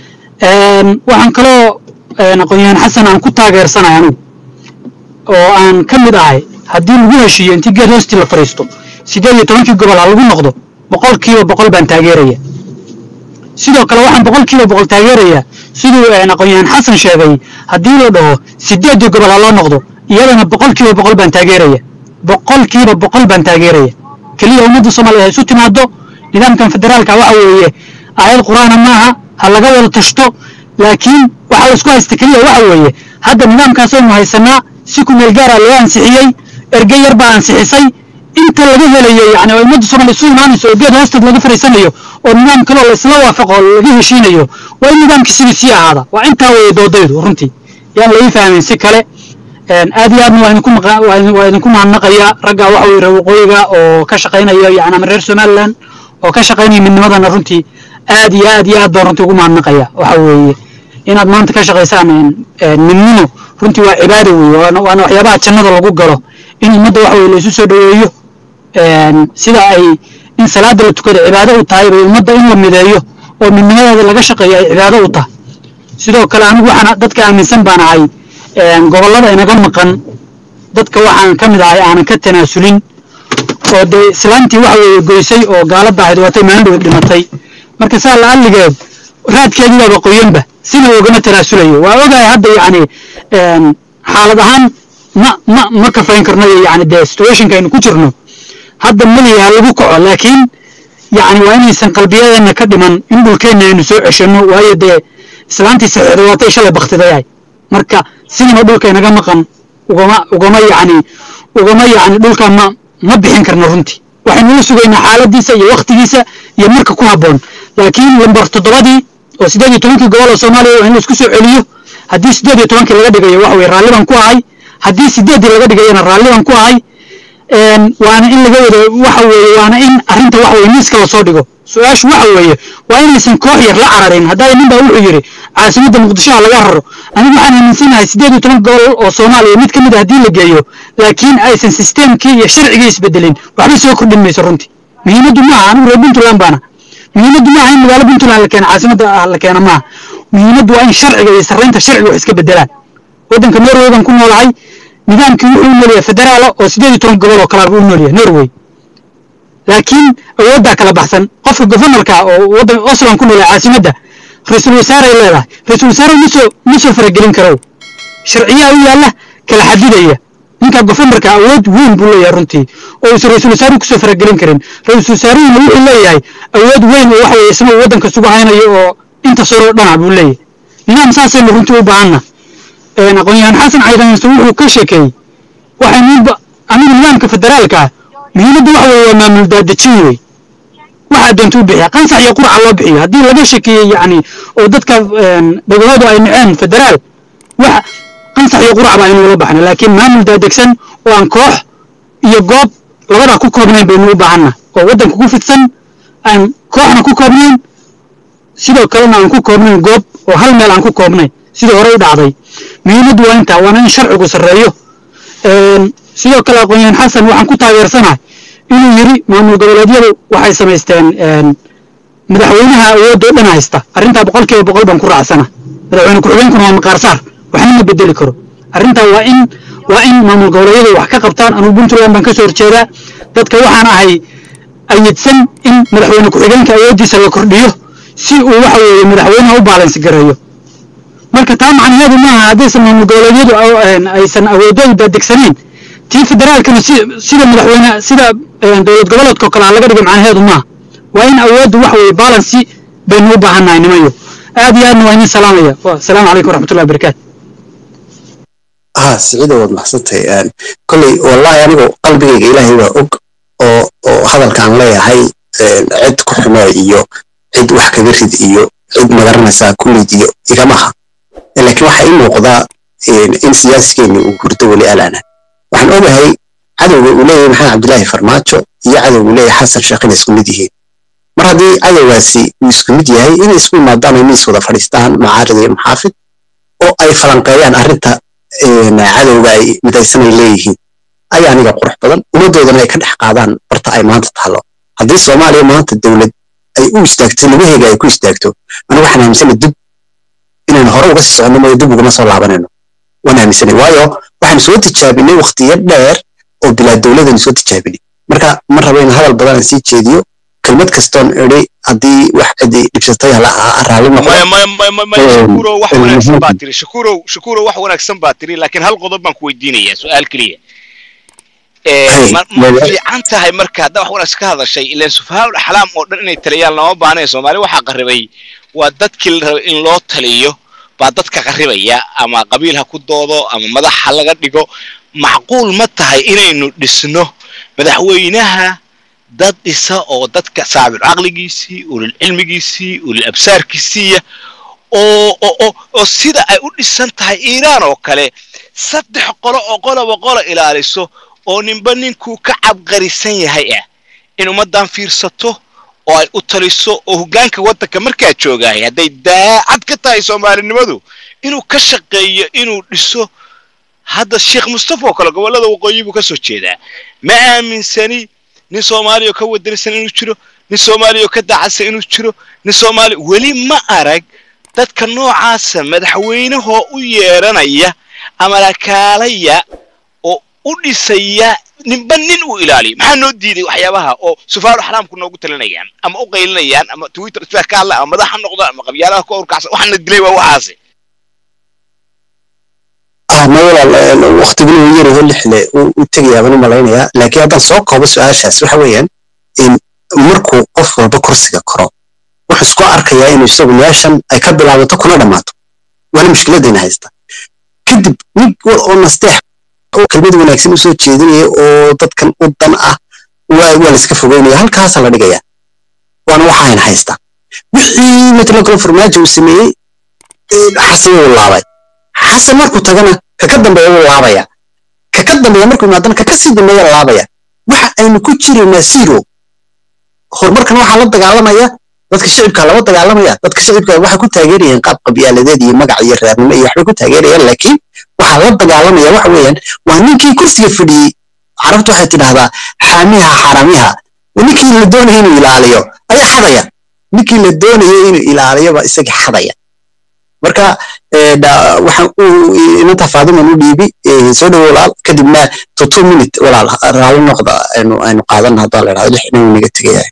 waxaan kaloo aqoon-yahan xasan aan ku taageersanay anigu oo aan ka mid ahay haddii lagu heshiiyo intii geed hoostii la fadhiisto sideed iyo tobankii gobol ha lagu noqdo boqol kiiba boqol baan taageeraya sidoo kale waxaan boqol kiiba boqol taageerayaa siduu aqoon-yahan xasan sheegay haddii la dhaho sideedii gobol ha loo noqdo iyadana boqol kiiba boqol baan taageeraya boqol kiiba boqol baan taageeraya keliya ummadda soomaaliya ha isu timaado nidaamkan federaalka waxa weeye aayad qur-aana maaha ha laga wada tashto laakiin waxaa laisku haysta keliya waxa weeye hadda nidaamkaasaynu haysanaa si ku meel gaara loo ansixiyey erge yar baa ansixisay inta laga helayo yani oo ummadda soomaaliya isu imaanayso oo geed hoosteed laga fariisanayo oo nidaam kaloo la isla waafaqo oo laga heshiinayo waa in nidaamkii sidii sii ahaada waa intaa weeye doodaydu runtii yaan laii fahmin si kale aad iyo aadna waa idinku maqa waa idinku mahadnaqaya ragga waxa weye waqooyiga oo ka shaqaynaya yani ama reer somaliland oo ka shaqaynaya midnimadana runtii aad iyo aad iyo aad baan runtii ugu mahadnaqaya waxa weeye inaad maanta ka shaqaysaan midnimo runtii waa cibaado weeye waana waana waxyaabaha jannada lagu galo in ummadda waxa weye la isu soo dhoweeyo sida ay in salaada la tukado cibaado u tahay bay ummadda in la mideeyo oo midnimadeeda laga shaqeeyo ay cibaado u tahay sidoo kale anigu waxaan dadka aaminsan baan ahay gobollada inaga maqan dadka waxaan ka mid ahay aanan ka tanaasulin oo dee islaantii waxa weeye goysay oo gaalada ahayd waatay maandhow dhimatay marka saa la alligeed raadkeedii baaba qoyanba sina ugama tanaasulayo waa ogahay hadda yacni xaalad ahaan ma ma ma kafayn karno yani dee situationka aynu ku jirno hadda malihi ha lagu kaco laakiin yacni waa inaysan qalbiyadeena ka dhiman in dhulkeenna aynu soo ceshano waayo dee islaantii saxiixda waatay shalay baktidayahay marka sinima dhulka inaga maqan ugama ugama yacni ugama yacni dhulka ma ma bixin karno runtii waxaynu la sugaynaa xaaladiisa iyo waktigiisa iyo marka ku habboon laakiin lambar toddobadii oo sideed iyo tobankii gobol oo soomaaliya waa in la isku soo celiyo haddii sideed iyo tobankii laga dhigayo waxa weye raalli baan ku ahay haddii sideeddii laga dhigayana raalli baan ku ahay waana in laga wada waxa weeye waana in arrinta waxa weye miiska lasoo dhigo su-aashu waxa weeye waa inaysan koox yar la cararin haddaa nin baa wuxuu yidhi caasimadda muqdisho ha laga raro anigu waxaan aaminsanahay sideed iyo toban gobol oo soomaaliya mid ka mid a haddii la geeyo laakiin aysan sisteemkii iyo sharcigii isbedelin waxba soo kordhin mayso runtii muhiimaddu maaha anigu reer puntland baana muhiimaddu maaha in magaalo puntland la keeno caasimadda la keeno maaha muhiimaddu waa in sharciga iyo sarreynta sharciga wax iska bedelaan waddanka norway baan ku noolahay nidaamkii wuxuu u noolyahay federaala oo sideed iyo toban gobol oo kalaaba u noolyahay norway laakiin awooddaa kala baxsan qofka governorka oo waddan oslan ku noolyahay caasimadda ra-iisul wasaaray leedahay ra-iisul wasaare ma soo ma soo faragelin karo sharciyaha u yaalla kala xadidaya ninka governorka awood weyn buu leeyahay runtii oo uusan ra-iisul wasaaruhu kusoo faragelin karin ra-iisul wasaaruhuna wuxuu leeyahay awood weyn oo waxa weeye isagoo waddanka sugu haynayo oo inta soroo dhana buu leeyahay nidaam saasaynu runtii u baahanna aqoon-yahan xasan caydanse wuxuu ka sheekeeyey waxaynu anigu nidaamka federaalka ah muhiimadda waxa weeye waa maamul daadejin wey waxaa doonta u bixiya qansax iyo qurca loo bixiyo haddii laga shekeeyey yacni oo dadka dhagahoodu ay naceen federaal wax qansax iyo qurca baa inuu la baxna laakiin maamul daadegsan oo aan koox iyo goob labadaa ku koobnayn baynu u baahanna oo waddanka ku fidsan aan kooxna ku koobnayn sidoo kalena aan ku koobnayn goob oo hal meel aan ku koobnayn sidii hore u dhacday muhiimaddu waa intaa waana in sharcigu sarreeyo sidoo kale aqoon-yahan xasan waxaan ku taageersanahay inuu yidhi maamul goboleedyadu waxay samaysteen madaxweynaha awoodoo dhan haysta arrintaa boqol kiiba boqol baan ku raacsana madaxweyne ku-xigeenkuna waa maqaarsaar waxna ma bedeli karo arrintaa waa in waa in maamul goboleedyadu wax ka qabtaan anugu puntland baan ka soo horjeedaa dadka waxaan ahay ayidsan in madaxweyne ku-xigeenka awooddiisa la kordhiyo si uu waxa weeye madaxweynaha u baalansi gareeyo marka taa macnaheedu maaha haddaysan maamul goboleedyadu aysan awoodoodu dadegsanayn tii federaalkana si sida madaxweyne sida een, dowlad goboleedka oo kale aan laga dhigay macnaheedu maaha waa in awooddu wax weeye balansi baynu u baahannahay nimayo aad iyo aadna waa idin salaamaya asalaamu calaykum waraxmatullahi wabarakaatu ها سعيدة واد محسنتي ان كلي والله أنا قلبي إلهي وأوك oo oo hadalkaan leeyahay een, cid ku xumo iyo cid wax kaga rid iyo cid magaranaysaa kullid iyo igamaha laakiin waxaa ii muuqdaa een, in siyaaskeeni uu hurdo weli alaana waxaan ogahay cadowga uu leeyahay maxamed cabdilaahi farmaajo iyo cadowga uu leeyahay xasan sheekh inay isku mid yihiin mar haddii cadowgaasi uu isku mid yahay inay isku imaadaan ay miis wada fadhiistaan macaarid iyo maxaafid oo ay falanqeeyaan arrinta een, cadowga ay midaysanay leeyihiin ayaa aniga qurux badan ummaddoodana ay ka dhex qaadaan barta ay maanta taalo haddii soomaaliya maanta dowlad ay u istaagto lugaheega ay ku istaagto anigu waxaan aaminsana dib inaynu hore uga sii soconno mooyo dib uguma soo laabanayno waan aaminsanay waayo waxaan soo tijaabinay waqtiyo dheer oo bilaa dowladaynu soo tijaabinay marka ma rabo in hadal badan aan sii jeediyo kelmad kastoon idhi haddii wax cidi dhibsatay hala raalli noqdo maya maya maya maya maya Een, shakuurow wax een, wanaagsan baa muhiim. tiri shakuurow shakuurow wax wanaagsan baa tiri laakiin hal qodob baan ku weydiinayaa su-aal keliya Ee, Hey, ma ma maya. fiican tahay marka haddaa wax wanaagsan ka hadashay ilaan sufahaa axlaam oo dhan inay taliyaan lama baahnayn soomaali waxaa qarribay waa dadkii la rabay in loo taliyo baa dadka qarribaya ama qabiil ha ku doodo ama madax ha laga dhigo macquul ma tahay inaynu dhisno madaxweynaha dad dhisa oo dadka saabir caqligiisii ulil cilmigiisii ulil absaarkiisiiya oo oo oo oo sida ay u dhisan tahay iiraan oo kale saddex qolo oo qoloba qolo ilaaliso oo ninba ninkuu ka cabqarisan yahay ah in ummaddan fiirsato oo ay u taliso oo hoggaanka waddanka markaa joogahay hadday daacad ka tahay soomaalinimadu inuu ka shaqeeyo inuu dhiso hadda sheekh mustafa oo kale gobollada waqooyi buu ka soo jeedaa ma aaminsani nin soomaaliya oo ka wadanisan inuu jiro nin soomaaliya oo ka dacadsan inuu jiro nin soomaaliya weli ma arag dadka noocaasa madaxweynahoo u yeeranaya ama lakaalaya oo u dhisaya ninba nin uu ilaaliyo maxaa noo diiday waxyaabaha oo sufaaru xaraamku noogu talinayaan ama u qaylinayaan ama twitter isla ka hadla ama madax ha noqdo ama qabyaalaha ku urkacsan waxaana dilay waa waxaasi ah ma walaal waqtiguna uu yaraho lixle u tegayaa baan u malaynayaa laakiin haddaan soo koobo su-aashaas waxa weeyaan in markuu qof walba kursiga koro wuxuu isku arkayaa inuu isagu meeshan ay ka bilaabato kuna dhammaato waana mushkiladayna haysta kadib nin wal oo nasteex oo kelmad wanaagsan usoo jeedinaya oo dadkan u dan ah waa waa la iska fogeynaya halkaasa la dhigaya waana waxaayna haysta wixii matala kale farmaajo uu sameeyey xasan wuu laabay xasan markuu tagana kaka dambeeya wuu laabaya kaka dambeeya markuu imaadana kaka sii dambeeya laabaya waxa aynu ku jiraynaa zero horumarkan waxaa la dagaalamaya dadka shicibka lama dagaalamaya dadka shicibka waxay ku taageerayeen qaab qabyaaladeed iyo magac iyo reernimo iyo waxbay ku taageerayaan laakiin waxaa la dagaalamaya waxa weeyaan waa ninkii kursiga fadhiyey carabtu waxay tidhahdaa xaamiha xaaramiha ninkii la doonaya inuu ilaaliyo ayaa xadaya ninkii la doonaya inuu ilaaliyoba isaga xadaya marka waxaan inanta faadiman u dhiibi soo dhowo walaal kadibna to two minute walaal raalli noqda aynu aynu qaadan haddaa la idhahdo lix inuu naga tegayahay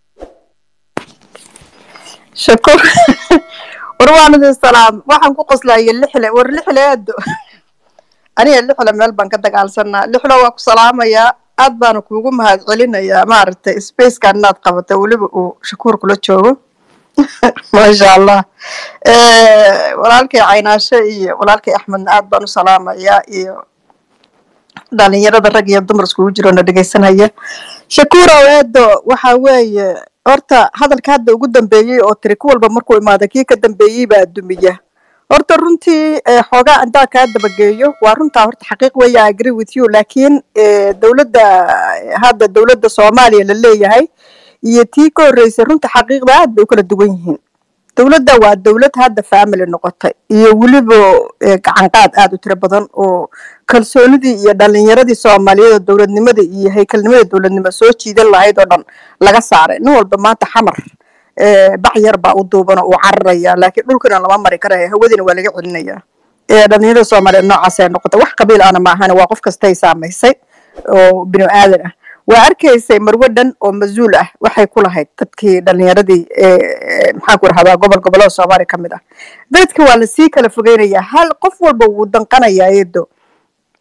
shakuur war waan idin salaam waxaan ku qoslaya lixle war lixle aado aniga lixle meel baan ka dagaalsanaa lixle waa ku salaamayaa aad baana kuugu mahad celinayaa maaragtay spacekan inaad qabatay weliba uu shakuur kula joogo maasha allah walaalkay caynaashe iyo walaalkay axmedna aad baan u salaamayaa iyo dhalinyarada rag iyo dumar iskugu jiro na dhegeysanaya shakuur aweedo waxa weeye horta hadalka hadda ugu dambeeyey oo tiri ku walba markuu imaada kii ka dambeeyey baa dumiya horta runtii xoogaa intaa kaa dabageeyo waa runtaa horta xaqiiq weya agree with you laakiin dowladda hadda dowladda soomaaliya la leeyahay iyo tii ka horreysay runta xaqiiqda aad bay u kala duwan yihiin dowladda waa dowlad hadda family noqotay iyo weliba gacanqaad aad u tiro badan oo kalsoonidii iyo dhalinyaradii soomaaliyeed oo dowladnimada iyo haykalnimada dowladnimo soo jiidan lahayd oo dhan laga saaray nin walba maanta xamar bac yar baa u duuban oo uu cararaya laakiin dhulkana lama mari karaya hawadiina waa laga celinaya dhalinyarada soomaaliyeed noocaas ay noqotay wax qabiil ana maahane waa qof kastay saamaysay oo binu aadan ah waa arkaysay marwo dhan oo mas-uul ah waxay ku lahayd dadkii dhalinyaradii maxaan ku rahdaa gobol gobollada soomaaliya ka mid ah dadka waa lasii kala fogeynayaa hal qof walba wuu danqanayaa eedo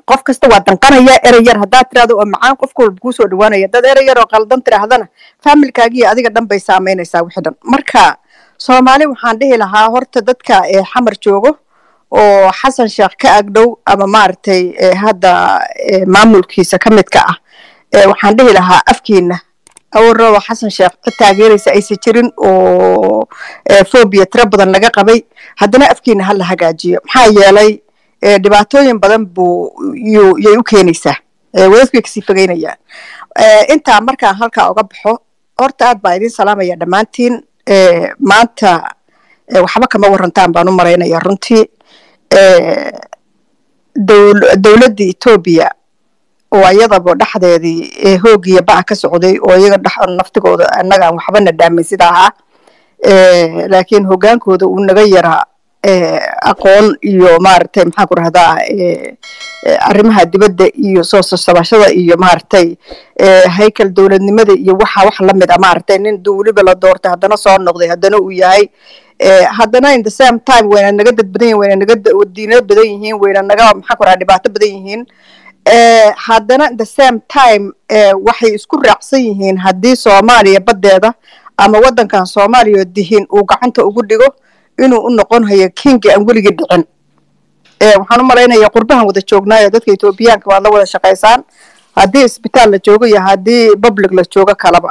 qof kasta waa danqanaya erey yar haddaad tirahdo oo macaan qofka walba kuu soo dhawaanaya dad erey yar oo qaldan tirahdana faamilkaagiyo adiga dhan bay saameynaysaa wixii dhan marka soomaali waxaan dhihi lahaa horta dadka ee xamar joogo oo xasan sheekh ka agdhow ama maaragtay ee hadda ee maamulkiisa ka midka ah ee waxaan dhihi lahaa afkiina awalraba xasan sheekh cid taageeraysa aysan jirin oo ee phobia tiro badan laga qabay haddana afkiina ha la hagaajiyo maxaa yeelay ee dhibaatooyin badan buu yuu yay u keenaysaa ee wadadku way kasii fogeynayaan ee intaa markaan halkaa uga baxo horta aad baa idin salaamaya dhammaantiin ee maanta ee waxba kama warantaan baan u maraynaya runtii ee dowl- dowladda etoobiya oo ayadaba dhexdeedii ee hoogiya baca ka socday oo iyaga dhex naftigooda annagaan waxbana dhaamin sida ahaa ee laakiin hogaankooda uu naga yaraa ee aqoon iyo maaragtay maxaan ku rahdaa ee ee arrimaha dibadda iyo soo sosabashada iyo maaragtay ee haykal dowladnimada iyo waxa wax la mid a maaragtay nin duu weliba la doortay haddana soo noqday haddana uu yahay ee haddana in the same time wayna naga dad badan yihin wayna naga da- diino badan yihiin wayna naga maxaan ku rahaa dhibaato badan yihiin ee haddana in the same time ee waxay isku raacsan yihiin haddii soomaaliya baddeeda ama waddankan soomaaliya oo dihin uu gacanta ugu dhigo inuu u noqon hayo kingi aan weligii dhicin ee waxaan u malaynayaa qurbahan wada joognaayo dadka etoobiyaanka waad la wada shaqaysaan haddii isbitaal la joogo iyo haddii public la joogo kalaba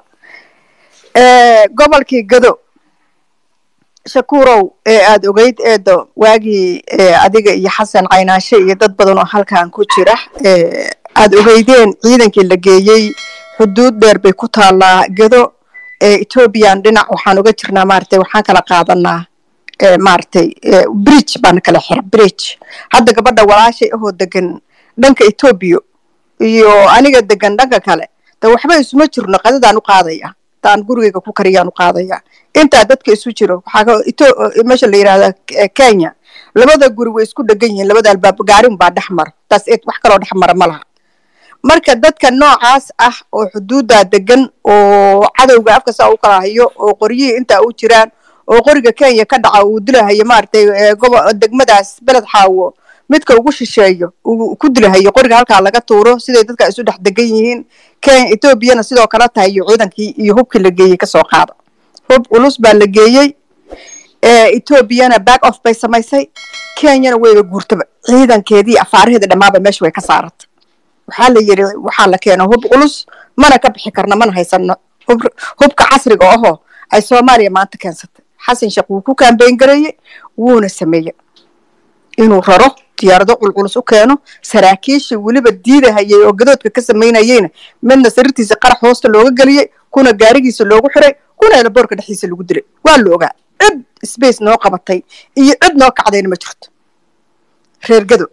ee gobolkii gado shakuurow ee aada ogeyd eedo waagii ee adiga iyo xasan caynaashe iyo dad badan oo halkan ku jira ee aada ogeydeen ciidankii la geeyey xuduud dheer bay ku taallaa gado ee ethoobiyan dhinac waxaan uga jirnaa maaragtay waxaan kala qaadanaa ee maaragtay ee bridge baan kala xira bridge hadda gabadha walaashay ahoo degan dhanka etoobiya iyo aniga degan dhanka kale de waxba isuma jirno qadadaan u qaadaya taan gurigeyga ku kariyaan u qaadaya intaa dadka isu jiro waxaa ka Etho- meesha la yidhahda eh, kenya labada guri way isku dhegan yihiin labada albaab gaarin baa dhex mara taas eed wax kaloo dhex mara ma laha marka dadka noocaas ah oo xuduuddaa degan oo cadowga afka saa u kala hayo oo qoryihii intaa u jiraan oo qoriga kenya ka dhaca uu dilahayo maaragtay ee gobo degmadaas beled xaawo midka ugu shisheeyo uu ku dilahayo qoriga halkaa laga tuuro siday dadka isu dhex degan yihiin kenya etoobiyana sidoo kale tahay iyo ciidankii iyo hubkii la geeyey kasoo qaada hub culus baa la geeyey ee etoobiyana back off bay samaysay kenyana wayba guurtaba ciidankeedii afaaraheeda dhammaaba meesha way ka saaratay waxaa la yidhi waxaa la keena hub culus mana ka bixi karna mana haysano hub hubka casriga ahoo ay soomaaliya maanta keensatay xasan sheekh wuu ku kaambeyn gareeyey wuuna sameeyey inuu raro diyaarado culculus u keeno saraakiishii weliba diidahayay oo gadoodka ka samaynayeyna midna sariirtiisa qarax hoosta looga geliyey kuna gaarigiisa loogu xiray kuna elaboorka dhexdiisa lagu dilay waa la ogaa cid space noo qabatay iyo cid noo kacdayna ma jirto reer gado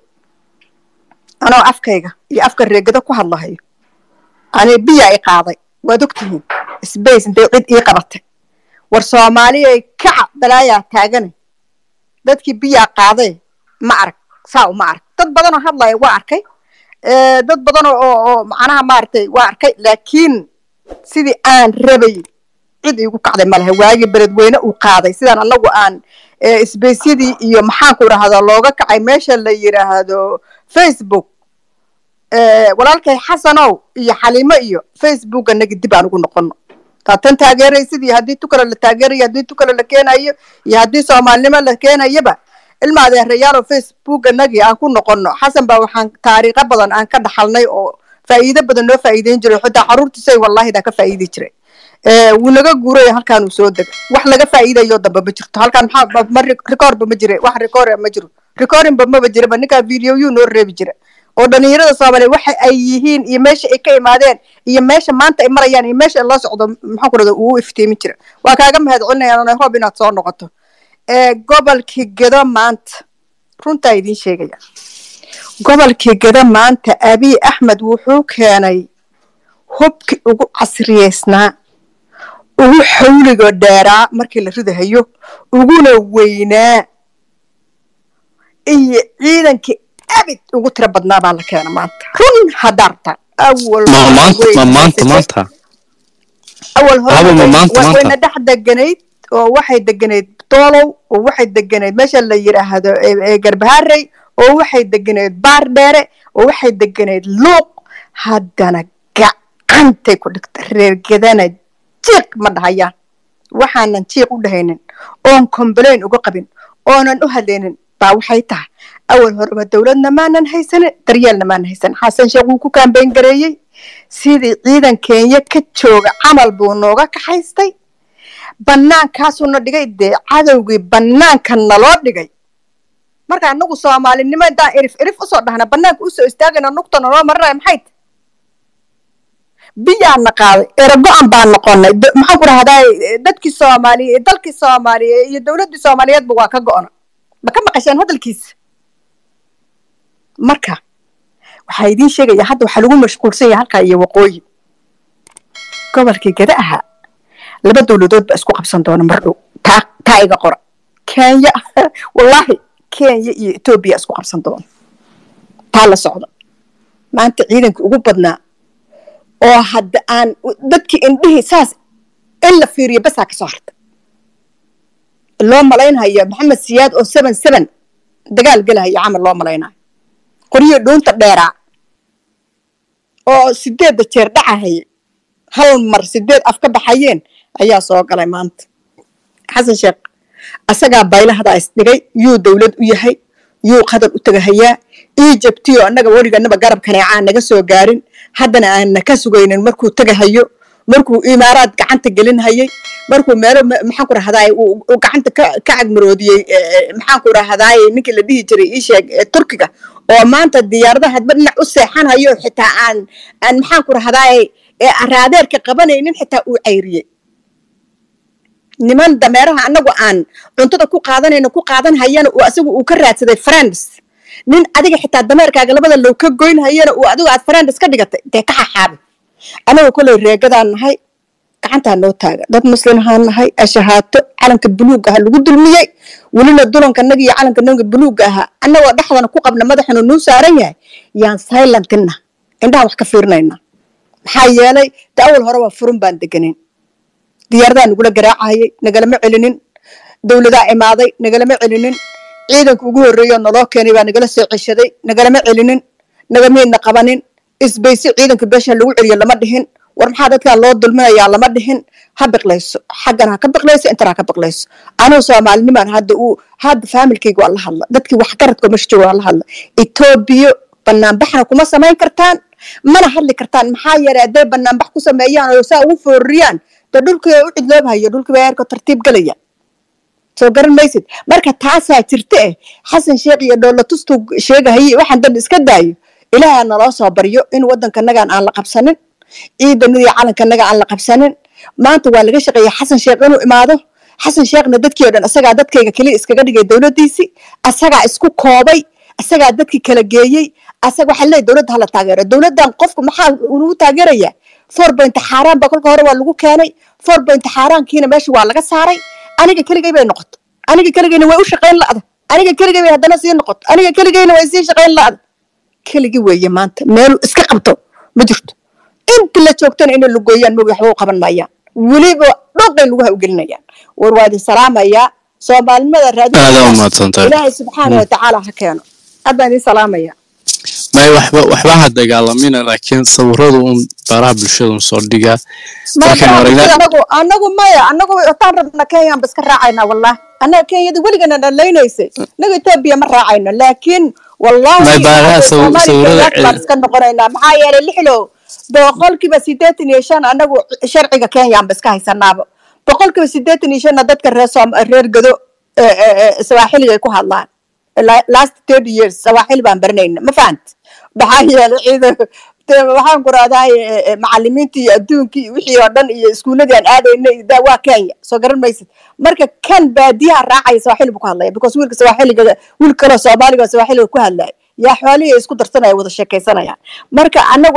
anoo afkayga iyo afka reegado ku hadlahayo ani biya i qaaday waad ogtihiin space intay cid ii qabatay war soomaaliyay kaca balaayaa taagane dadkii biyaa qaaday ma arag saa uma arag dad badanoo hadlaya waa arkay ee, dad badan oo oo- oo macnaha maaragtay waa arkay laakiin sidii aan rabay cid iigu kacday ma laha waagii beledweyne uu qaaday sidaan anagu aan ee, isbeysyadii iyo maxaanku idhahdaa looga kacay meesha la yidhaahdo facebook ee, walaalkay xasanow iyo xaliimo iyo facebook anagi dib aan ugu noqono taatan taageeraysid iyo haddii tu kale la taageerayo haddii tu kale la keenayo iyo haddii soomaalinimo la keenayaba ilma adeerayaal facebook anagii aan ku noqono xasan baa waxaan taariikho badan aan ka dhaxalnay oo faa'iido badan noo faa'iideyn jiray xitaa caruurtiisay wallahi daa ka faa'iidi jiray ee, wuu naga guuray halkaan uu soo degay wax laga faa'iidayo dambe ma jirto halkaan maxaa ma- ma rekoorba ma jire wax rekoor ma jiro recordingba maba jiraba ninkaa video yuu noo reebi jira oo dhalinyarada soomaaliya waxa ay yihiin iyo meesha ay ka imaadeen iyo meesha maanta ay marayaan iyo meesha loo socdo maxaan ku rahda uu iftiimin jira waa kaaga mahad celinayaan nairobi inaad soo noqoto ee gobolkii gedo maanta runtaa idiin sheegaya gobolkii gedo maanta abiy axmed wuxuu keenay hubkii ugu casriyeysnaa ugu xawliga dheeraa markii la ridahayo uguna weynaa iyo ciidankii abid ugu tiro badnaa baa la keena maanta run hadaarta awal ma maanta ma maanta maanta awal Haba ma maanta, hore maanta. wayna dhex deganayd oo waxay deganayd doolow oo waxay deganayd meesha la yidhaahdo ee- ee garbaharey oo waxay deganeed baar dheere oo waxay deganeed luuq haddana gacantay ku dhigta reergadana jiiq ma dhahayaan waxaanan jiiq u dhahaynin oon complain uga qabin oonan u hadlaynin baa waxay tahay awal horeba dowladna maanan haysanin daryeelna maanan haysanin xasan sheekh wuu ku kaambeyn gareeyey sidii ciidan kenya ka jooga camal buu nooga kaxaystay bannaankaasuuna dhigay dee cadowgii bannaanka naloo dhigay marka anagu soomaalinimo intaan irif irif usoo dhahna bannaanka usoo istaagayna nugta naloo marinaya maxay tahay biyaana qaaday erago-an baan noqonay maxaan ku rahdaa dadkii soomaaliye dalkii soomaaliye iyo dowladdii soomaaliyeedba waa ka go-na ma ka maqasheen hadalkiisa marka waxaa idiin sheegaya hadda waxaa lagu mashquulsan yahay halkaa iyo waqooyi gobolkii gada ahaa laba dowladood baa isku qabsan doona mar dhow taa taa iga qora kenya wallaahi kenya iyo etoobiya isku qabsan doona taa la socda maanta ciidankii ugu badnaa oo hadda aan dadkii indhihii saas in la fiiriyo basaa kasoo harta loo malaynhayo maxamed siyaad oo seven seven dagaal gelahaya camal loo malaynayo qoryo dhuunta dheeraa oo sideedda jeer dhacahaya hal mar sideed af ka baxayeen ayaa soo galay maanta xasan sheekh asagaa baylahdaa isdhigay yuu dowlad u yahay yuu qadar u tagahayaa egyptiyo annaga weliganaba garab kaneecaa naga soo gaarin haddana aanna ka sugaynin markuu tagahayo markuu imaaraad gacanta gelinhayay markuu meelo maxaan ku rahdaay uu gacanta ka ka cagmaroodiyey maxaan ku rahdaay ninkii la dhihi jiray ii sheeg turkiga oo maanta diyaaradaha hadba dhinac u seexanhayo xitaa aan aan maxaan ku rahdaay raadeerka qabanaynin xitaa uu cayriyey niman dameeraha annagu aan cuntada ku qaadanayno ku qaadan hayana uu asagu uu ka raadsaday friends nin adiga xitaa dameerkaaga labada low ka goyn hayana uu adigu aad friends ka dhigatay dee ka xaxaabi anagu koley reegadaan nahay gacantaa noo taaga dad muslim ahaan nahay ashahaato calanka buluug aha lagu dulmiyey welina dulanka naga iyo calanka naga buluugga ahaa annagoo dhexdana ku qabna madaxuna nuu saaran yahay yaan silentina indhaha wax ka fiirinayna maxaa yeelay de awal hore waa furun baan deganin diyaaradaa nagula garaacahayay nagalama celinin dowladaa imaaday nagalama celinin ciidanka ugu horreeyo naloo keenay baa nagala soo ceshaday nagalama celinin nagamiidna qabanin isbaysi ciidanka beesha lagu celiyo lama dhihin war maxaa dadkaa loo dulminayaa lama dhihin ha biqlayso xaggan ha ka biqlayso intan ha ka biqlayso anugu soomaalinimaan hadda uu hadda faamilkayga waa la hadla dadkii waxgaradka meesha jooga waa la hadla etoobiya banaanbaxna kuma samayn kartaan mana hadli kartaan maxaa yeelay hadday banaanbax ku sameeyaan oo saa ugu foorriyaan dee dhulkii u cidloobhayo dhulkii baa eerka tartiib galaya soo garan maysid marka taasaa jirta eh xasan sheekh iyo dhoolatustuu sheegahaye waxaan dan iska daayo ilaaha naloo soo baryo in waddankanagan aan la qabsanin ciidanadii calankanaga aan la qabsanin maanta waa laga shaqeeya xasan sheekh inuu imaado xasan sheekhna dadkii o dhan asagaa dadkayga keliya iskaga dhigay dowladdiisii asagaa isku koobay asagaa dadkii kala geeyey asaga waxaa leeyahy dowladda hala taageero dowladdan qofku maxaa lagu taageerayaa four point xaaraan ba kolka hore waa lagu keenay four point xaaraankiina meesha waa laga saaray aniga keligay bay noqoto aniga keligayna way u shaqayn la'da aniga keligay bay haddana sii noqoto aniga keligayna way sii shaqayn la'da keligi weeye maanta meelu iska qabto ma jirto inta la joogtana inay lugooyaan mogi waxba u qaban maayaan weliba dhooqay lugaha u gelinayaan war waa idin salaamayaa soomaalinimada raadin ilaahay subxaana wa tacaala ha keeno aad baan idin salaamaya may waxba waxba ha dagaalamina laakiin sawiradu un baraha bulshada un soo dhigaa anagu anagu maya anagu wataan rabna kenyaan ba iska raacaynaa wallahi annaga kenyada weligana dhalaynaysay naga etoobiya ma raacayno laakiin wallahi baan iska noqonaynaa maxaa yeelay lixlow boqolkiiba sideetan iyo shan anagu sharciga kenyaan ba iska haysanaaba boqolkiiba sideetan iyo shanna dadka reer reer gado sawaaxiliga ay ku hadlaan last thirty years sawaaxili baan baranayna ma fahant maxaa yeelay ciidan waxaan ku rahdaa macalimiintii iyo adduunkii wixii oo dhan iyo iskuuladii aan aadaynay waa kenya soo garan maysid marka kan baadiyaha raacaya sawaaxili buu ku hadlaya because wiilka sawaaxiliga wiil kaloo soomaaliga sawaaxiliga ku hadlaya yaa xoolihii isku darsanaya wada sheekaysanayaan marka anagu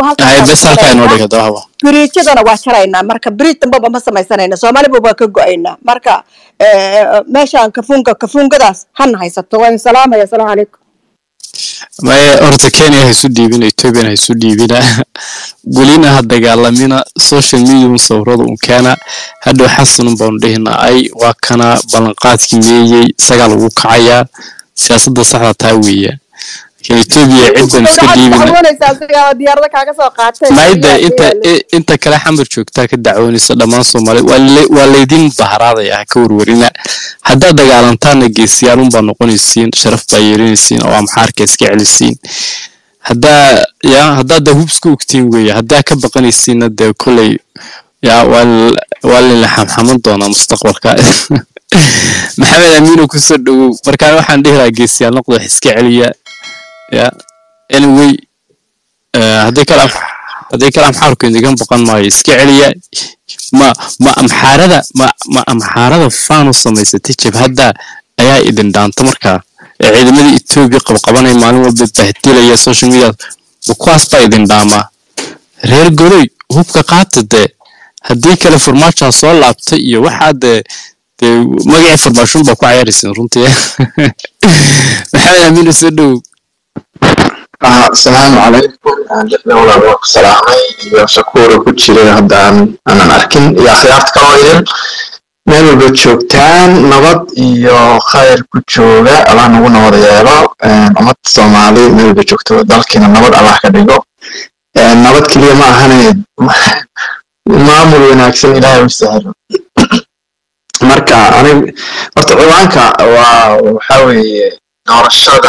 biriijadana waa jaraynaa marka biriij dambaba ma samaysanayna soomaaliba waa ka go-aynaa marka meeshaan kafunga kafungadaas hana haysato waan salaamaya asalaamu calaykum maya horta kenya ha isu dhiibina ethoobiana ha isu dhiibina welina ha dagaalamina social media un sawirada un keena hadhow xasanun baanu dhihina ay waa kana ballanqaadkii meeyey isagaa lagu kacayaa siyaasadda saxda taa weeyaan kan etoobiya ciddan iska dhiibina dacwoonaysaa asigaa diyaarada kaaga soo qaatay maayda inta i- inta kale xamar joogtaa ka dacwoonaysa dhammaan soomaali waa la- waa laydin baharaadaya ha ka warwarina haddaad dagaalantaana geesiyaalun baa noqonaysiin sharaf baa yeelanaysiin oo amxaarka iska celisiin haddaa ya haddaad da hubska ogtiin weeye haddaa ka baqanaysiinna dee koley ya waa l- waa layla xamxaman doonaa mustaqbalka maxamed amiino kusoo dhowow markaan waxaan dhihi lahaa geesiyaal noqdo wax iska celiya ya anyway eh, haddii kale am- haddii kale amxaarku idigan baqan maayo iska celiya ma ma amxaarada ma ma amxaarada faanu samaysatay jabhadda ayaa idin dhaanta markaa ee ciidamadii etoobiya qabqabanaya maalin walba bahdilaya social media ma kuwaas baa idin dhaamaa reer goloy hubka qaata dee haddii kale farmaajaa soo laabtay iyo waxaa dee dee magacii farmaashun baa ku cayaaraysin runtii maxamed amiin soo dhowow asalaamu calaykum dowlad waa ku salaamay iyo shakuura ku jiray haddaan aanan arkin iyo akhyaarta kaloo idin meel walba joogtaan nabad iyo khayr ku jooga allah nagu nabad yeelo ummad soomaali meel walba joogto dalkiina nabad allah ka dhigo nabad keliya ma ahane maamul wanaagsan ilaahay u sahlo marka anig horta ciwaanka waa waxaa weeye doorashada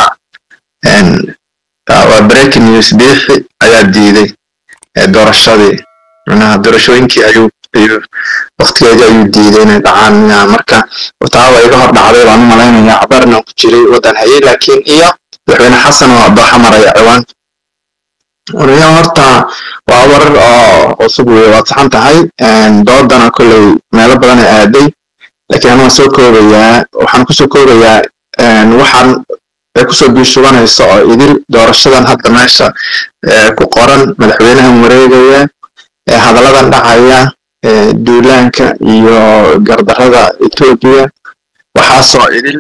waa breaking news biixi ayaa diiday ee doorashadii manaha doorashooyinkii ayuu ayuu waktigeedii ayuu diiday inay dhacaan miyaa marka taaba iga hor dhacday baan u malaynayaa cabarna ku jiray waddan hayay laakiin iyo madaxweyne xasan oo dooxa maraya ciwaanka wariyaa horta waa warar oo cusub wey waad saxan tahay doodana kolley meelo badan ay aaday laakiin anaa soo koobayaa waxaan kusoo koobayaa waxaan ay kusoo biishubanayso oo idil doorashadan hadda meesha ku qoran madaxweynahan wareegaya hadalladan dhacaya duulaanka iyo gardarrada etoobiya waxaasoo idil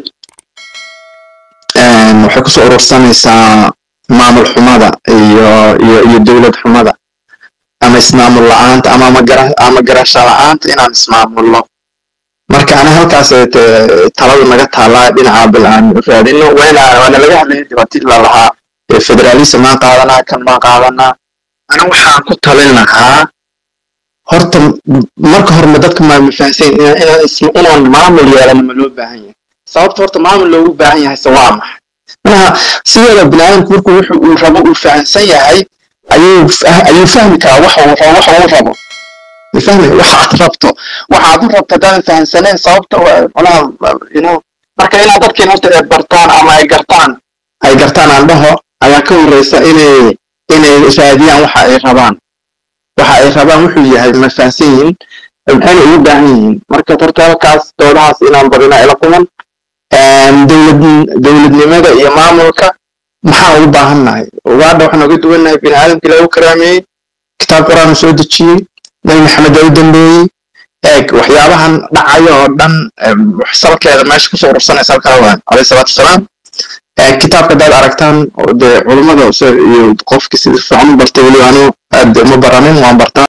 waxay kusoo urursanaysaa maamul xumada iyo iyo iyo dowlad xumada ama ismaamul la-aanta ama ama garasho la-aanta inaan ismaamulno marka ana halkaas taladu naga taalaa dhinaca bil aan raadino wayna waana laga hadlaya dhibaatadii lalahaa federalism maan qaadanaa kan maan qaadanaa ana waxaan ku talin lahaa horta marka hore ma dadka maa mafahansan inaan maamul yeelano ma loo baahan yahay sababta horta maamul loogu baahan yahay se waa maxay manaha sideeda biniaadamku markuu wuxu uu rabo uu fahansan yahay ayuu ayuu fahmi karaa waxa uu rabo waxa uu rabo fahmi waxaad rabto waxaad u rabto haddaadan fahansaneen sababta manaha you know marka inaad dadkiin horta ay bartaan ama ay gartaan ay gartaan aan dhaho ayaa ka horreysa inay inay raadiyaan waxa ay rabaan waxa ay rabaan wuxuu yahay ma fahansan yihiin maxayna ugu baahan yihiin marka horta halkaas doodahaas inaan badina ila kuman dowlad dowladnimada iyo maamulka maxaa ugu baahannahay ugaadha waxaan uga duwannahay bini aadamkii lagu karaameeyey kitaab quraan soo dejiyey nabi maxamed aa u dambeeyey eeg waxyaabahan dhacaya oo dhan salkeeda meesha kusoo urursanaysa halkaa waan alayhi salaatu wasalaam kitaabka haddaad aragtaan dee culummada iyo qofkii sida fiican u bartay weli anu aad uma baranin waan bartaa